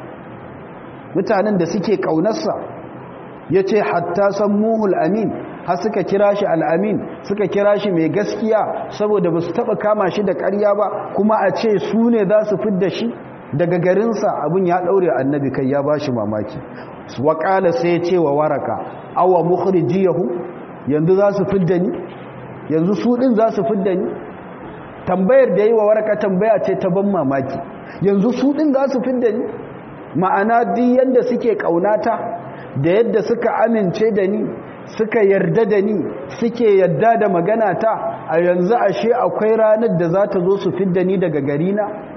mutanen da suke ƙaunarsa ya ce hatta san muhul amin har suka kira shi al'amin suka kira shi mai gaskiya saboda ba su taɓa kama shi da ƙarya ba kuma a ce su ne za su fidda shi daga garinsa abin ya ɗaure annabi kai ya ba shi mamaki waƙala sai ce wa waraka awa mukhrijiyahu yanzu za su fidda ni yanzu su ɗin za su fidda ni tambayar da yi wa waraka tambaya ce ta ban mamaki yanzu su ɗin za su fidda ni ma'ana duk yadda suke ƙaunata da yadda suka amince da ni suka yarda da ni suke yarda da magana ta a yanzu ashe akwai ranar da za ta zo su fidda ni daga garina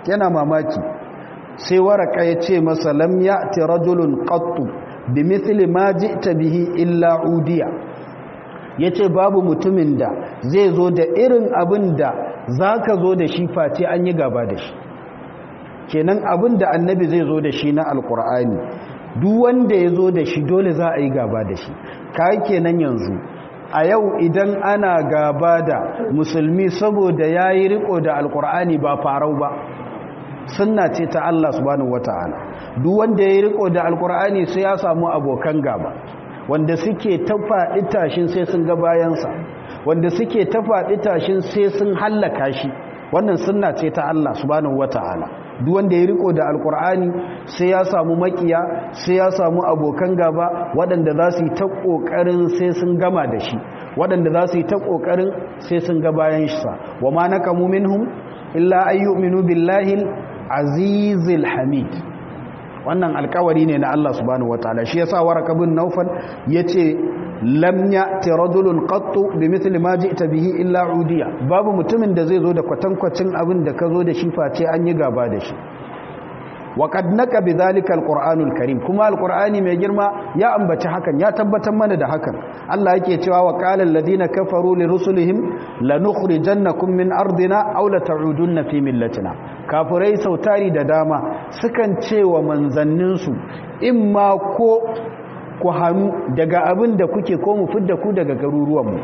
yana mamaki sai waraka ya ce masa lam ya'ti rajulun qattu bimithli ma ji'ta bihi illa udiya yace babu mutumin da zai zo da irin abin da zaka zo da shi face an yi gaba da shi kenan abin da annabi zai zo da shi na alkur'ani duk wanda ya zo da shi dole za a yi gaba da shi kai kenan yanzu a yau idan ana gaba da musulmi saboda ya yi riko da alkur'ani ba farau ba sunna ce ta Allah subhanahu wata'ala duk wanda ya yi riko da alkur'ani sai ya samu abokan gaba wanda suke ta faɗi tashin sai sun ga bayansa wanda suke ta faɗi tashin sai sun hallaka shi wannan sunna ce ta Allah subhanahu wata'ala duk wanda ya riko da alkur'ani sai ya samu makiya sai ya samu abokan gaba waɗanda za su yi ta ƙoƙarin sai sun gama da shi waɗanda za su yi ta ƙoƙarin sai sun ga bayan shi sa wa ma nakamu minhum illa ayyuminu billahi azizil hamid wannan alkawari ne na Allah subhanahu wataala shi yasa waraka bin naufal yace lam ya'ti rajulun qattu bimithli ma ji'ta bihi illa udiya babu mutumin da zai zo da kwatankwacin abin da ka zo da shi face an yi gaba da shi wa qad naka bidhalika alqur'anul karim kuma alqur'ani mai girma ya ambaci hakan ya tabbatar mana da hakan Allah yake cewa wa qala alladhina kafaru li rusulihim lanukhrijannakum min ardina aw la ta'udunna fi millatina kafirai sautari da dama sukan ce wa manzanninsu imma ko ku hannu daga abin da kuke ko mu fidda ku daga garuruwanmu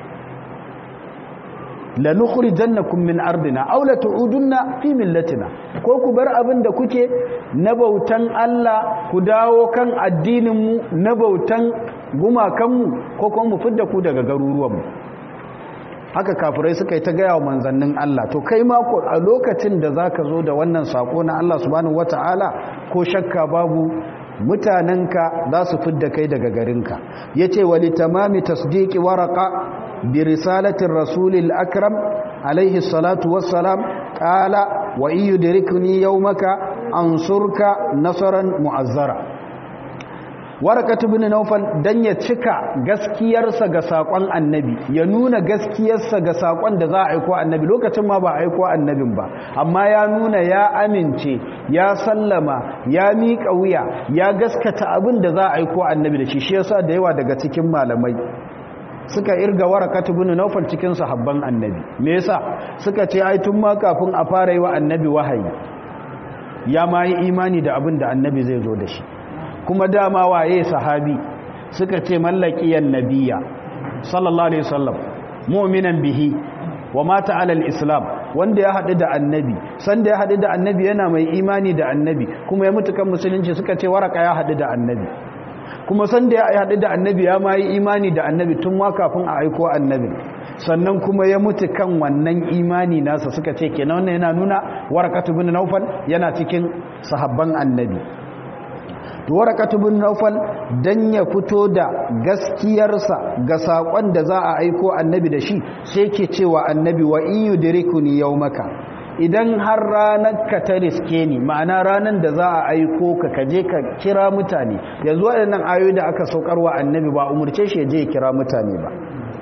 la nukhrijannakum min ardina aw la tu'udunna fi millatina ko ku bar abin da kuke na bautan Allah ku dawo kan addinin mu na bautan gumakan mu ko kuma mu fidda ku daga garuruwanmu haka kafirai suka yi ta gaya wa manzannin Allah to kai ma ko a lokacin da zaka zo da wannan sako na Allah subhanahu wataala ko shakka babu mutanenka za su fidda kai daga garinka yace wali tamami tasdiqi waraqa برسالة الرسول الأكرم عليه الصلاة والسلام قال وإن يدركني يومك أنصرك نصرا معزرا warakatu bin naufal dan ya cika gaskiyarsa ga sakon annabi ya nuna gaskiyarsa ga sakon da za a aiko annabi lokacin ma ba a aiko annabin ba amma ya nuna ya amince ya sallama ya miƙa wuya ya gaskata abin da za a aiko annabi da shi shi yasa da yawa daga cikin malamai suka irga warakatu bin naufal cikin sahabban annabi me yasa suka ce ai tun ma kafin a fara yi wa annabi wahayi ya ma yi imani da abin da annabi zai zo da shi kuma dama waye sahabi suka ce mallakiyan nabiya sallallahu alaihi wasallam mu'minan bihi wa mata alal islam wanda ya haɗu da annabi sanda ya haɗu da annabi yana mai imani da annabi kuma ya mutu kan musulunci suka ce waraka ya haɗu da annabi kuma sanda ya haɗu da annabi ya ma yi imani da annabi tun ma kafin a aiko annabi sannan kuma ya mutu kan wannan imani nasa suka ce kenan wannan yana nuna warakatu bin naufal yana cikin sahabban annabi to warakatu bin naufal dan ya fito da gaskiyarsa ga sakon da za a aiko annabi da shi sai ke cewa annabi wa in yudrikuni yawmaka idan har ranar ka ta riske ni ma'ana ranar da za a aiko ka kaje ka kira mutane yanzu waɗannan ayoyi da aka saukarwa annabi ba umurce shi je ya kira mutane ba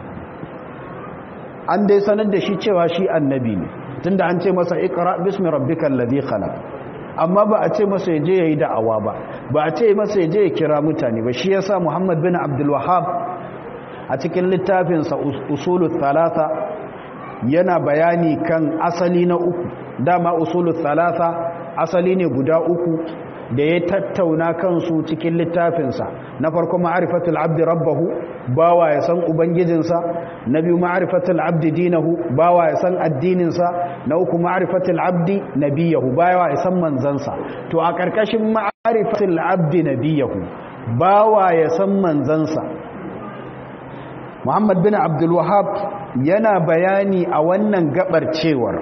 an dai sanar da shi cewa shi annabi ne tunda an ce masa iqra bismi rabbikal ladhi khalaq amma ba a ce masa yaje yayi da'awa ba ba a ce masa yaje ya kira mutane ba shi yasa Muhammad bin Abdul Wahhab a cikin littafin sa usulul thalatha yana bayani kan asali na uku dama usulul thalatha asali ne guda uku da ya tattauna kansu cikin littafinsa na farko ma'arifatul abdi rabbahu bawa ya san ubangijinsa na biyu ma'arifatul abdi dinahu bawa ya san addininsa na uku ma'arifatul abdi nabiyahu bawa ya san manzansa to a ƙarƙashin ma'arifatul abdi nabiyahu bawa ya san manzansa Muhammad bin Abdul Wahhab yana bayani a wannan gabar cewar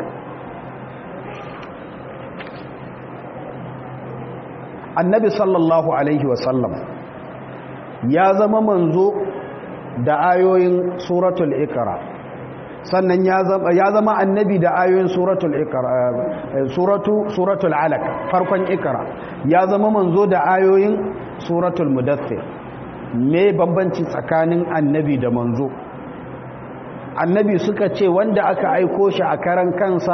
annabi sallallahu alaihi wasallam ya zama manzo da ayoyin suratul ikra sannan ya zama annabi da ayoyin suratul ikra suratu suratul alaq farkon ikra ya zama manzo da ayoyin suratul mudaththir me bambanci tsakanin annabi da manzo annabi suka ce wanda aka aiko shi a karan kansa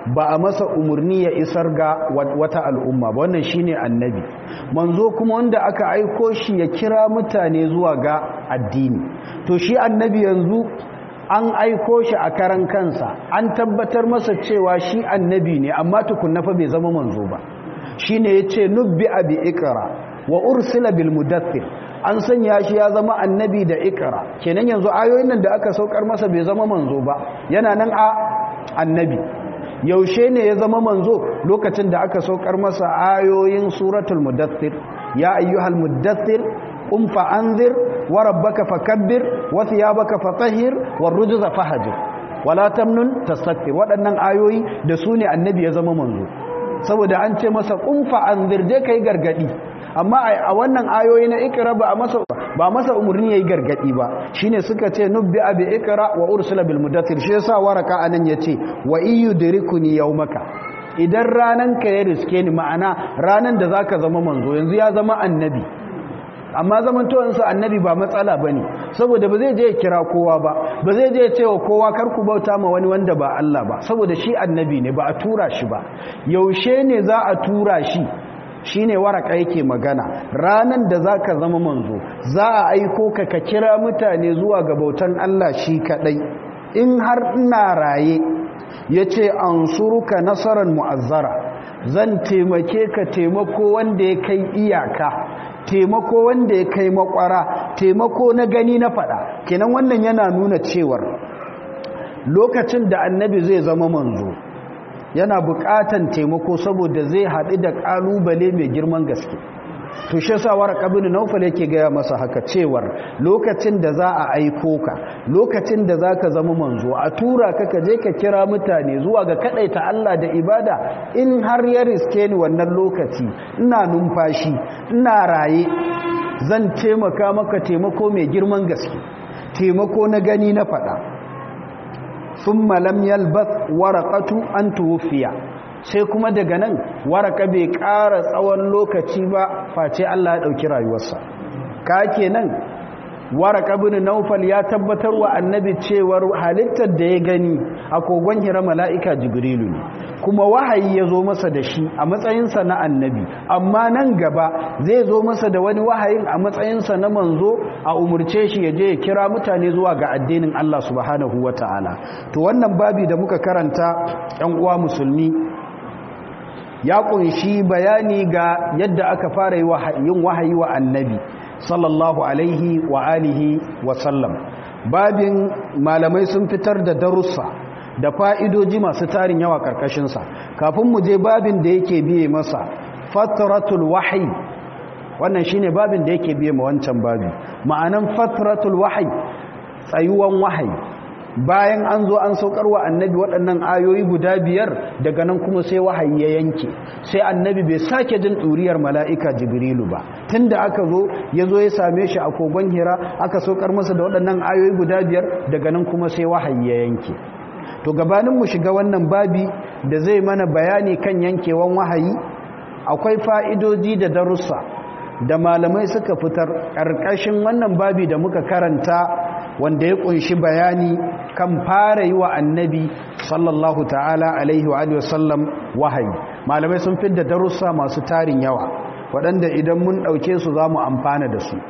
ba a masa umarni ya isar ga wata al'umma ba wannan shine annabi manzo kuma wanda aka aiko shi ya kira mutane zuwa ga addini to shi annabi yanzu an aiko shi a karan kansa an tabbatar masa cewa shi annabi ne amma tukunna fa bai zama manzo ba shine yace nubbi abi ikra wa ursila bil mudaththir an sanya shi ya zama annabi da ikra kenan yanzu ayoyin nan da aka saukar masa bai zama manzo ba yana nan a annabi yaushe ne ya zama manzo lokacin da aka saukar masa ayoyin suratul mudaththir ya ayyuhal mudaththir qum fa anzir wa rabbaka fakabbir wa thiyabaka fatahhir war rujza fahjur wala tamnun tastakbir waɗannan ayoyi da su ne annabi ya zama manzo saboda an ce masa qum fa anzir dai kai gargadi amma a wannan ayoyi na ikra ba masa ba masa umurni yayi gargadi ba shine suka ce nubbi abi ikra wa ursila bil mudaththir shi yasa waraka anan yace wa iyudrikuni yawmaka idan ranan ka ya riske ni ma'ana ranan da zaka zama manzo yanzu ya zama annabi amma zamantowansa annabi ba matsala ba ne saboda ba zai je ya kira kowa ba ba zai je ya ce wa kowa karku bauta ma wani wanda ba Allah ba saboda shi annabi ne ba a tura shi ba yaushe ne za a tura shi shi ne waraka yake magana ranan da za ka zama manzo za a aiko ka ka kira mutane zuwa ga bautan Allah shi kaɗai in har ina raye ya ce an suruka nasarar mu'azzara zan taimake ka taimako wanda ya kai iyaka taimako wanda ya kai makwara taimako na gani na fada kenan wannan yana nuna cewar lokacin da annabi zai zama manzo yana bukatan taimako saboda zai haɗu da ƙalubale mai girman gaske to shi yasa warqa bin nawfal yake gaya masa haka cewar lokacin da za a aiko ka lokacin da zaka zama manzo a tura ka ka je ka kira mutane zuwa ga kadaita Allah da ibada in har ya riske ni wannan lokaci ina numfashi ina raye zan taimaka maka taimako mai girman gaske taimako na gani na fada thumma lam yalbath waraqatu an tuwfiya sai kuma daga nan waraka bai ƙara tsawon lokaci ba face Allah ya ɗauki rayuwarsa ka kenan waraka bin naufal ya tabbatar wa annabi cewar halittar da ya gani a kogon hira mala'ika jibrilu ne kuma wahayi ya zo masa da shi a matsayinsa na annabi amma nan gaba zai zo masa da wani wahayin a matsayinsa na manzo a umurce shi ya je ya kira mutane zuwa ga addinin Allah subhanahu wa ta'ala to wannan babi da muka karanta ‘yan uwa musulmi ya kunshi bayani ga yadda aka fara yin wahayi wa annabi sallallahu alaihi wa alihi wa sallam babin malamai sun fitar da darussa da fa'idoji masu tarin yawa karkashinsa kafin mu je babin da yake biye masa fatratul wahayi wannan shine babin da yake biye ma wancan babi ma'anan fatratul wahayi tsayuwan wahayi bayan an zo an saukar wa annabi waɗannan ayoyi guda biyar daga nan kuma sai wahayi ya yanke sai annabi bai sake jin ɗuriyar mala'ika jibrilu ba tun da aka zo ya zo ya same shi a kogon hira aka saukar masa da waɗannan ayoyi guda biyar daga nan kuma sai wahayi ya yanke to gabanin mu shiga wannan babi da zai mana bayani kan yankewan wahayi akwai fa'idoji da darussa da malamai suka fitar ƙarƙashin wannan babi da muka karanta wanda ya kunshi bayani kan fara yi wa annabi sallallahu ta'ala alaihi wa sallam wahayi malamai sun fidda darussa masu tarin yawa waɗanda idan mun ɗauke su za mu amfana da su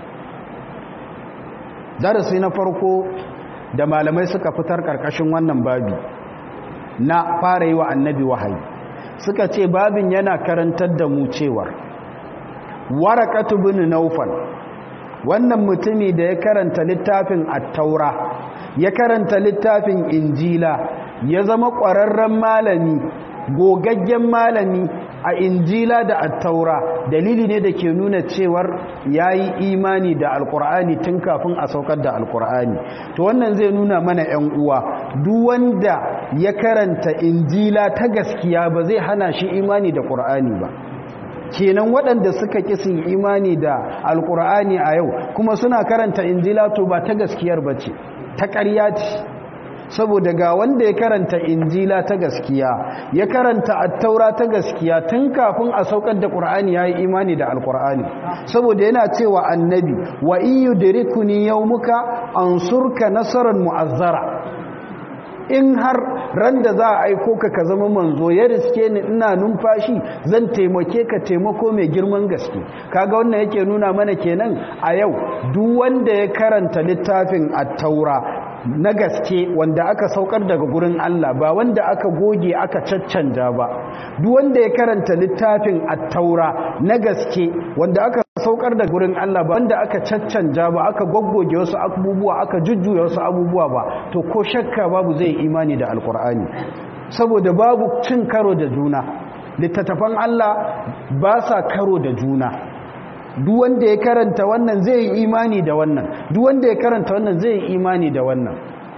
darasi na farko da malamai suka fitar ƙarƙashin wannan babi na fara yi wa annabi wahayi suka ce babin yana karantar da mu cewar warakatu bin naufal wannan mutumi da ya karanta littafin attaura ya karanta littafin injila ya zama ƙwararren malami gogaggen malami a injila da attaura dalili ne da ke nuna cewar ya yi imani da alkur'ani tun kafin a saukar da alkur'ani to wannan zai nuna mana 'yan uwa duk wanda ya karanta injila ta gaskiya ba zai hana shi imani da ƙur'ani ba kenan waɗanda suka kisin imani da alkur'ani a yau kuma suna karanta injila to ba ta gaskiyar ba ce ta ƙarya ce saboda ga wanda ya karanta injila ta gaskiya ya karanta attaura ta gaskiya tun kafin a saukar da ƙur'ani ya yi imani da alkur'ani saboda yana cewa annabi wa iyu dirikuni yau muka an surka nasarar mu'azzara in har ran da za a aiko ka ka zama manzo ya riske ni ina numfashi zan taimake ka taimako mai girman gaske kaga wannan yake nuna mana kenan a yau duk wanda ya karanta littafin at-taura na gaske wanda aka saukar daga gurin Allah ba wanda aka goge aka caccanja ba duk wanda ya karanta littafin at-taura na gaske wanda aka saukar da gurin Allah ba wanda aka caccanja ba aka goggoge wasu abubuwa aka jujjuya wasu abubuwa ba to ko shakka babu zai imani da alkur'ani saboda babu cin karo da juna littattafan Allah ba sa karo da juna duk wanda ya karanta wannan zai yi imani da wannan duk wanda ya karanta wannan zai yi imani da wannan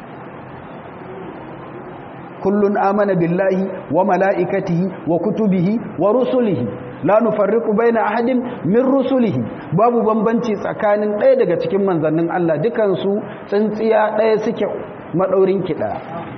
kullun amana billahi wa mala'ikatihi wa kutubihi wa rusulihi la nufarriqu baina ahadin min rusulihi babu bambanci tsakanin ɗaya daga cikin manzannin Allah dukan su tsintsiya ɗaya suke madaurin kiɗa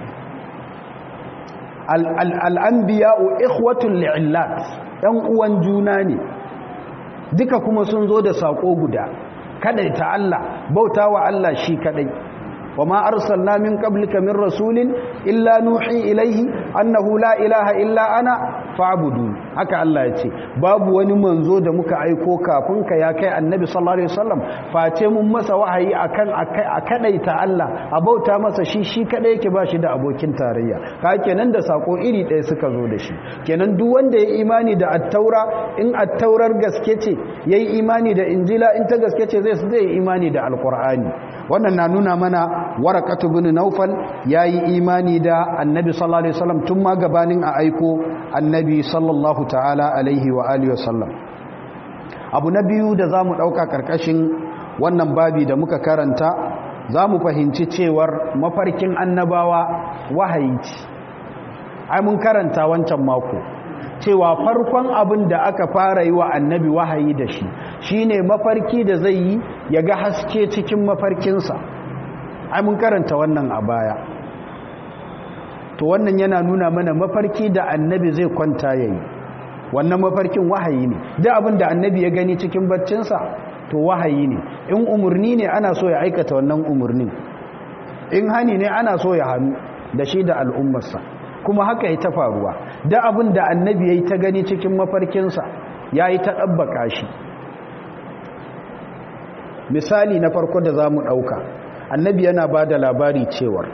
al-anbiya'u ikhwatul li'illat ɗan uwan juna ne duka kuma sun zo da sako guda kadai ta Allah bautawa Allah shi kadai وما أرسلنا من قبلك من رسول إلا نوحي إليه أنه لا إله إلا أنا فاعبدون haka Allah ya ce babu wani manzo da muka aiko kafin ka ya kai annabi sallallahu alaihi wasallam face mun masa wahayi akan a kadaita Allah a bauta masa shi shi kadai yake bashi da abokin tarayya ka kenan da sako iri ɗaya suka zo da shi kenan duk wanda ya imani da at-taura in at-taurar gaske ce yayi imani da injila in ta gaske ce zai zai imani da alqur'ani wannan na nuna mana warakatu bin naufal ya yi imani da annabi sallallahu alaihi wasallam tun ma gabanin a aiko annabi sallallahu ta'ala alaihi wa alihi wasallam abu na biyu da za mu ɗauka ƙarƙashin wannan babi da muka karanta za mu fahimci cewar mafarkin annabawa wahayi ce ai mun karanta wancan mako cewa farkon abin da aka fara yi wa annabi wahayi da shi shine mafarki da zai yi ya ga haske cikin mafarkinsa ai mun karanta wannan a baya to wannan yana nuna mana mafarki da annabi zai kwanta yayi wannan mafarkin wahayi ne da abin da annabi ya gani cikin baccinsa to wahayi ne in umurni ne ana so ya aikata wannan umurnin in hani ne ana so ya hannu da shi da al'ummarsa kuma haka ya ta faruwa da abin da annabi ya yi ta gani cikin mafarkinsa ya yi ta ɗabbaka shi misali na farko da za mu ɗauka annabi yana ba da labari cewar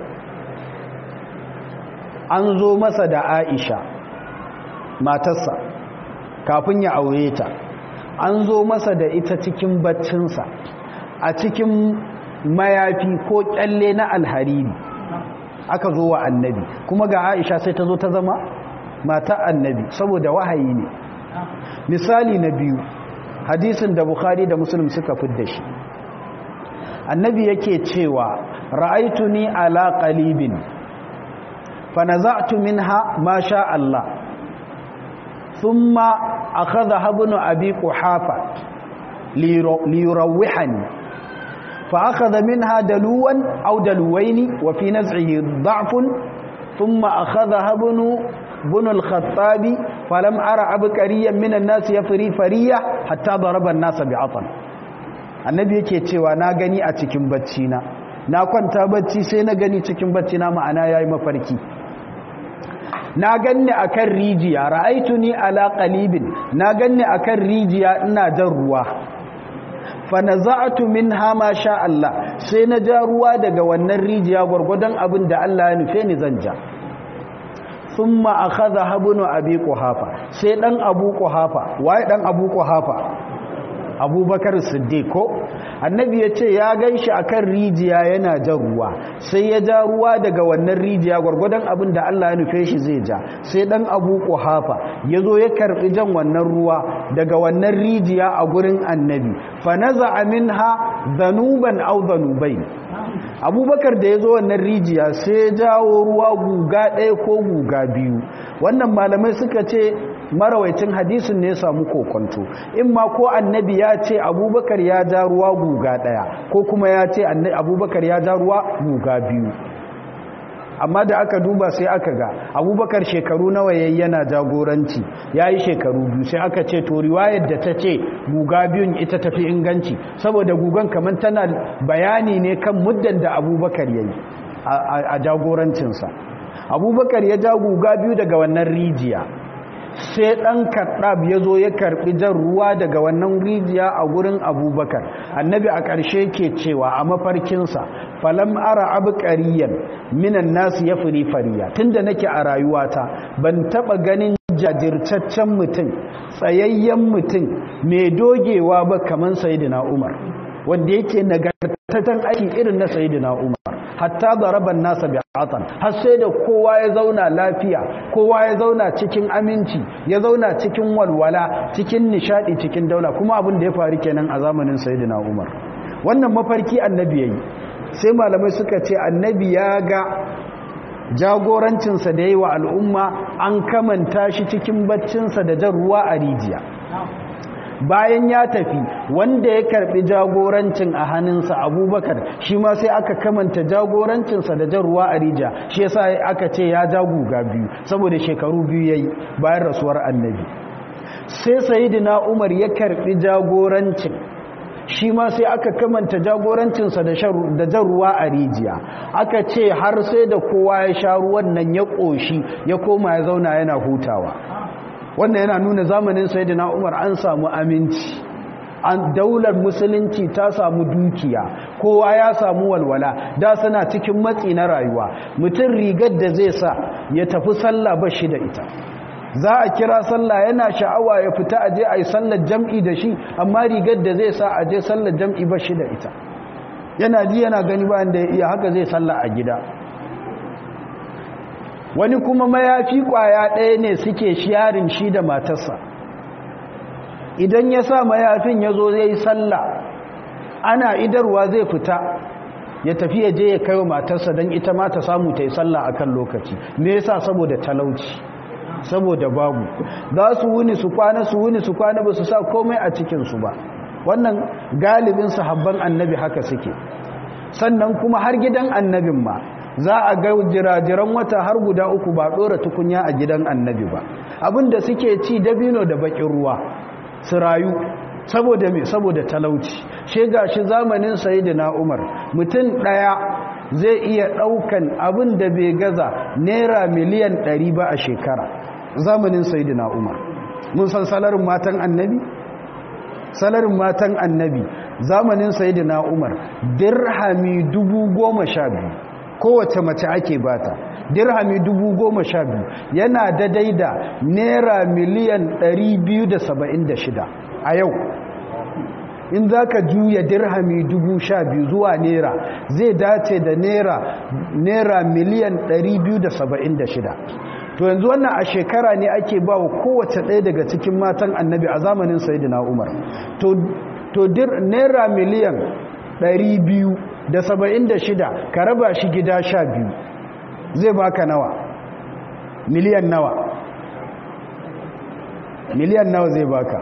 an zo masa da aisha matarsa kafin ya aure ta an zo masa da ita cikin baccinsa a cikin mayafi ko kyalle na alhariri aka zo wa annabi kuma ga aisha sai ta zo ta zama mata annabi saboda wahayi ne misali na biyu hadisin da bukhari da muslim suka fidda shi annabi yake cewa ra'aituni ala qalibin fa naza'tu minha ma sha Allah thumma akhadha ibn abi quhafa liyurawihani fa akhadha minha daluwan aw daluwaini wa fi naz'ihi da'fun thumma akhadha ibn ibn al-khattab falam ara abqariyan min an-nas yafri fariya hatta daraba an-nas bi'atan annabi yake cewa na gani a cikin bacci na na kwanta bacci sai na gani cikin bacci na ma'ana yayi mafarki na ganni akan rijiya ra'aituni ala qalibin na ganni akan rijiya ina jan ruwa fa naza'tu minha ma sha Allah sai na ja ruwa daga wannan rijiya gurgudan abin da Allah ya nufe ni zan ja thumma akhadha habnu abi quhafa sai dan abu quhafa waye dan abu quhafa abubakar siddiq ko annabi ya ce ya gan shi a kan rijiya yana jan ruwa sai ya ja ruwa daga wannan rijiya gwargwadon abin da allah ya nufe shi zai ja sai dan abu kuhafa ya zo ya karɓi jan wannan ruwa daga wannan rijiya a gurin annabi fa naza minha zanuban au zanubai abubakar da ya zo wannan rijiya sai ya jawo ruwa guga ɗaya ko guga biyu wannan malamai suka ce marawaicin hadisin ne ya samu kokonto in ma ko annabi ya ce abubakar ya ja ruwa guga daya ko kuma ya ce abubakar ya ja ruwa guga biyu amma da aka duba sai aka ga abubakar shekaru nawa yayi yana jagoranci yayi shekaru biyu sai aka ce to riwayar da ta ce guga biyun ita tafi inganci saboda gugan kamar tana bayani ne kan muddan da abubakar yayi a jagorancinsa abubakar ya ja guga biyu daga wannan rijiya sai ɗan karɗab ya zo ya karɓi jan ruwa daga wannan rijiya a gurin abubakar annabi a ƙarshe ke cewa a mafarkinsa falam ara abu ƙariyan minan nasu ya firi fariya tun da nake a rayuwata ban taɓa ganin jajirtaccen mutum tsayayyen mutum mai dogewa ba kamar sayidina umar wanda yake nagartaccen aiki irin na sayidina umar hatta zaraban nasa bi atan har sai da kowa ya zauna lafiya kowa ya zauna cikin aminci ya zauna cikin walwala cikin nishadi cikin daula kuma abin da ya faru kenan a zamanin sayyidina Umar wannan mafarki annabi yayi sai malamai suka ce annabi ya ga jagorancinsa da yayi wa al'umma an kamanta shi cikin baccinsa da jan ruwa a rijiya bayan ya tafi wanda ya karbi jagorancin a hannunsa abubakar shi ma sai aka kamanta jagorancinsa da jan ruwa a rija shi yasa aka ce ya ja guga biyu saboda shekaru biyu yayi bayan rasuwar annabi sai sayyidina umar ya karbi jagorancin shi ma sai aka kamanta jagorancinsa da jan ruwa a rijiya aka ce har sai da kowa ya sha ruwan nan ya ƙoshi ya koma ya zauna yana hutawa wannan yana nuna zamanin sayyidina Umar an samu aminci an daular musulunci ta samu dukiya kowa ya samu walwala da suna cikin matsi na rayuwa mutum rigar da zai sa ya tafi sallah ba shi da ita za a kira sallah yana sha'awa ya fita aje a yi sallar jam'i da shi amma rigar da zai sa aje sallar jam'i ba shi da ita yana ji yana gani bayan da ya iya haka zai sallah a gida wani kuma mayafi kwaya ɗaya ne suke shiyarin shi da matarsa idan ya sa mayafin ya zo zai sallah ana idarwa zai fita ya tafi ya je ya kai wa matarsa don ita ma ta samu ta yi sallah a kan lokaci me yasa saboda talauci saboda babu za su wuni su kwana su wuni su kwana ba su sa komai a cikinsu ba wannan galibin sahabban annabi haka suke sannan kuma har gidan annabin ma za a ga jirajiran wata har guda uku ba ɗora tukunya a gidan annabi ba abinda suke ci dabino da bakin ruwa su rayu saboda me saboda talauci she gashi zamanin sayyidina Umar mutum daya zai iya daukan abin da bai gaza naira miliyan 100 ba a shekara zamanin sayyidina Umar mun san salarin matan annabi salarin matan annabi zamanin sayyidina Umar dirhami 10000 kowace mace ake bata dirhami dubu goma sha biyu yana daidai da naira miliyan ɗari biyu da saba'in da shida a yau in za ka juya dirhami dubu sha biyu zuwa naira zai dace da naira miliyan ɗari biyu da saba'in da shida to yanzu wannan a shekara ne ake ba wa kowace ɗaya daga cikin matan annabi a zamanin sayidina umar to naira miliyan ɗari biyu da saba'in da shida ka raba shi gida sha biyu zai baka nawa miliyan nawa miliyan nawa zai baka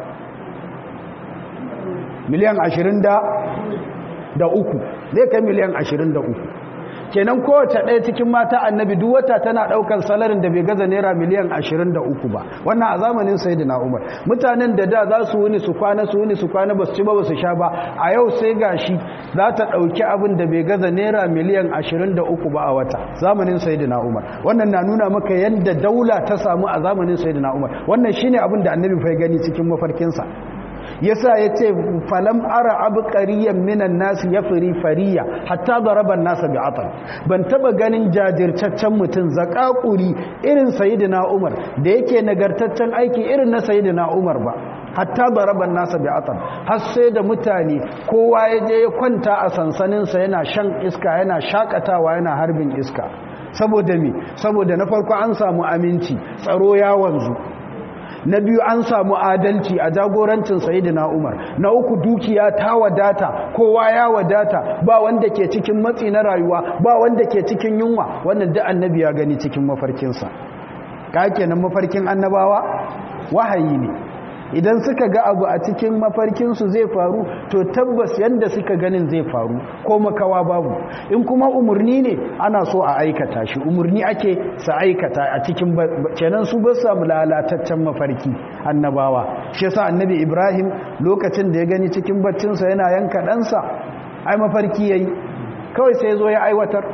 miliyan ashirin da da uku zai kai miliyan ashirin da uku kenan kowace ɗaya cikin mata annabi duk wata tana ɗaukar salarin da bai gaza naira miliyan ashirin da uku ba wannan a zamanin sayidina umar mutanen da da za su wuni su kwana su wuni su kwana ba su ci ba ba su sha ba a yau sai gashi za ta ɗauki abin da bai gaza naira miliyan ashirin da uku ba a wata zamanin sayidina umar wannan na nuna maka yadda daula ta samu a zamanin sayidina umar wannan shine abin da annabi fai gani cikin mafarkinsa yasa yace falam ara abqariyan minan nas yafri fariya hatta daraban nas bi'atan ban taba ganin jajirtaccen mutun zakakuri irin sayyidina Umar da yake nagartaccen aiki irin na sayyidina Umar ba hatta daraban nas bi'atan har sai da mutane kowa ya je ya kwanta a sansanin sa yana shan iska yana shakatawa yana harbin iska saboda me saboda na farko an samu aminci tsaro ya wanzu na biyu an samu adalci a jagorancin sayidina umar na uku dukiya ta wadata kowa ya wadata ba wanda ke cikin matsi na rayuwa ba wanda ke cikin yunwa wannan da annabi ya gani cikin mafarkinsa ka kenan mafarkin annabawa wahayi ne idan suka ga abu a cikin mafarkinsu zai faru to tabbas yadda suka ganin zai faru ko makawa babu in kuma umarni ne ana so a aikata shi umarni ake sa aikata a cikin kenan su ba samu lalataccen mafarki annabawa shi yasa annabi ibrahim lokacin da ya gani cikin baccinsa yana yanka ɗansa ai mafarki yayi kawai sai zo ya aiwatar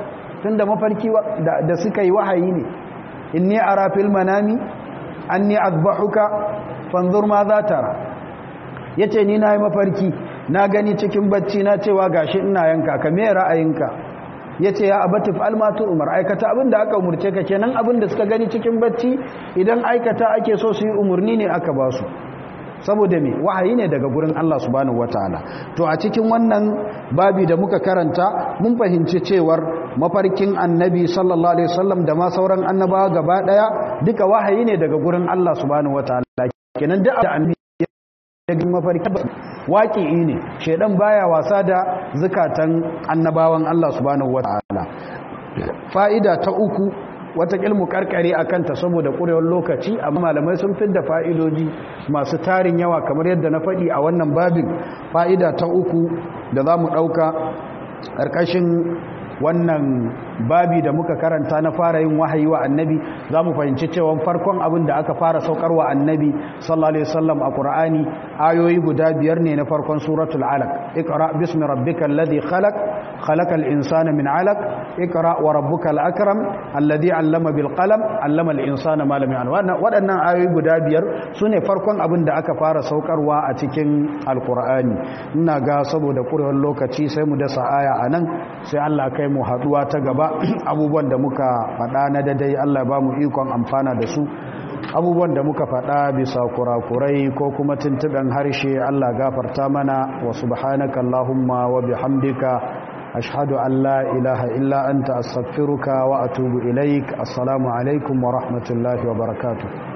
tunda mafarki da suka yi wahayi ne inni ara fil manami anni azbahuka fanzur ma za tara yace ni nayi mafarki na gani cikin bacci na cewa gashi ina yanka ka me ra'ayinka yace ya abati fa'al ma tu umar aikata abinda aka umurce ka kenan abinda suka gani cikin bacci idan aikata ake so su yi umurni ne aka ba su saboda me wahayi ne daga gurin Allah subhanahu wataala to a cikin wannan babi da muka karanta mun fahimci cewar mafarkin annabi sallallahu alaihi wasallam da ma sauran annabawa gaba daya duka wahayi ne daga gurin Allah subhanahu wataala kenan duk da annabi ya mafarki waƙi'i ne shedan baya wasa da zakatan annabawan Allah subhanahu wataala fa'ida ta uku wata ilmu karkare a kanta saboda ƙurewar lokaci amma malamai sun fi da fa'idoji masu tarin yawa kamar yadda na faɗi a wannan babin fa'ida ta uku da za mu ɗauka ƙarƙashin wannan babi da muka karanta na fara yin wahayi wa annabi za mu fahimci cewa farkon abin da aka fara saukar wa annabi sallallahu alaihi wasallam a qur'ani ayoyi guda biyar ne na farkon suratul alaq iqra bismi rabbikal ladhi khalaq khalaqal insana min alaq iqra wa rabbukal akram alladhi allama bil qalam allama al insana ma lam ya'lam waɗannan ayoyi guda biyar sune farkon abin da aka fara saukarwa a cikin alqur'ani ina ga saboda kurewar lokaci sai mu dasa aya anan sai Allah kai mu haduwa ta gaba abubuwan da muka faɗa na dadai Allah ba mu ikon amfana da su abubuwan da muka faɗa bisa kurakurai ko kuma tuntuɓen harshe Allah gafarta mana wa subhanaka Allahumma wa bihamdika ashhadu an la ilaha illa anta astaghfiruka wa atubu ilaik assalamu alaikum wa rahmatullahi wa barakatuh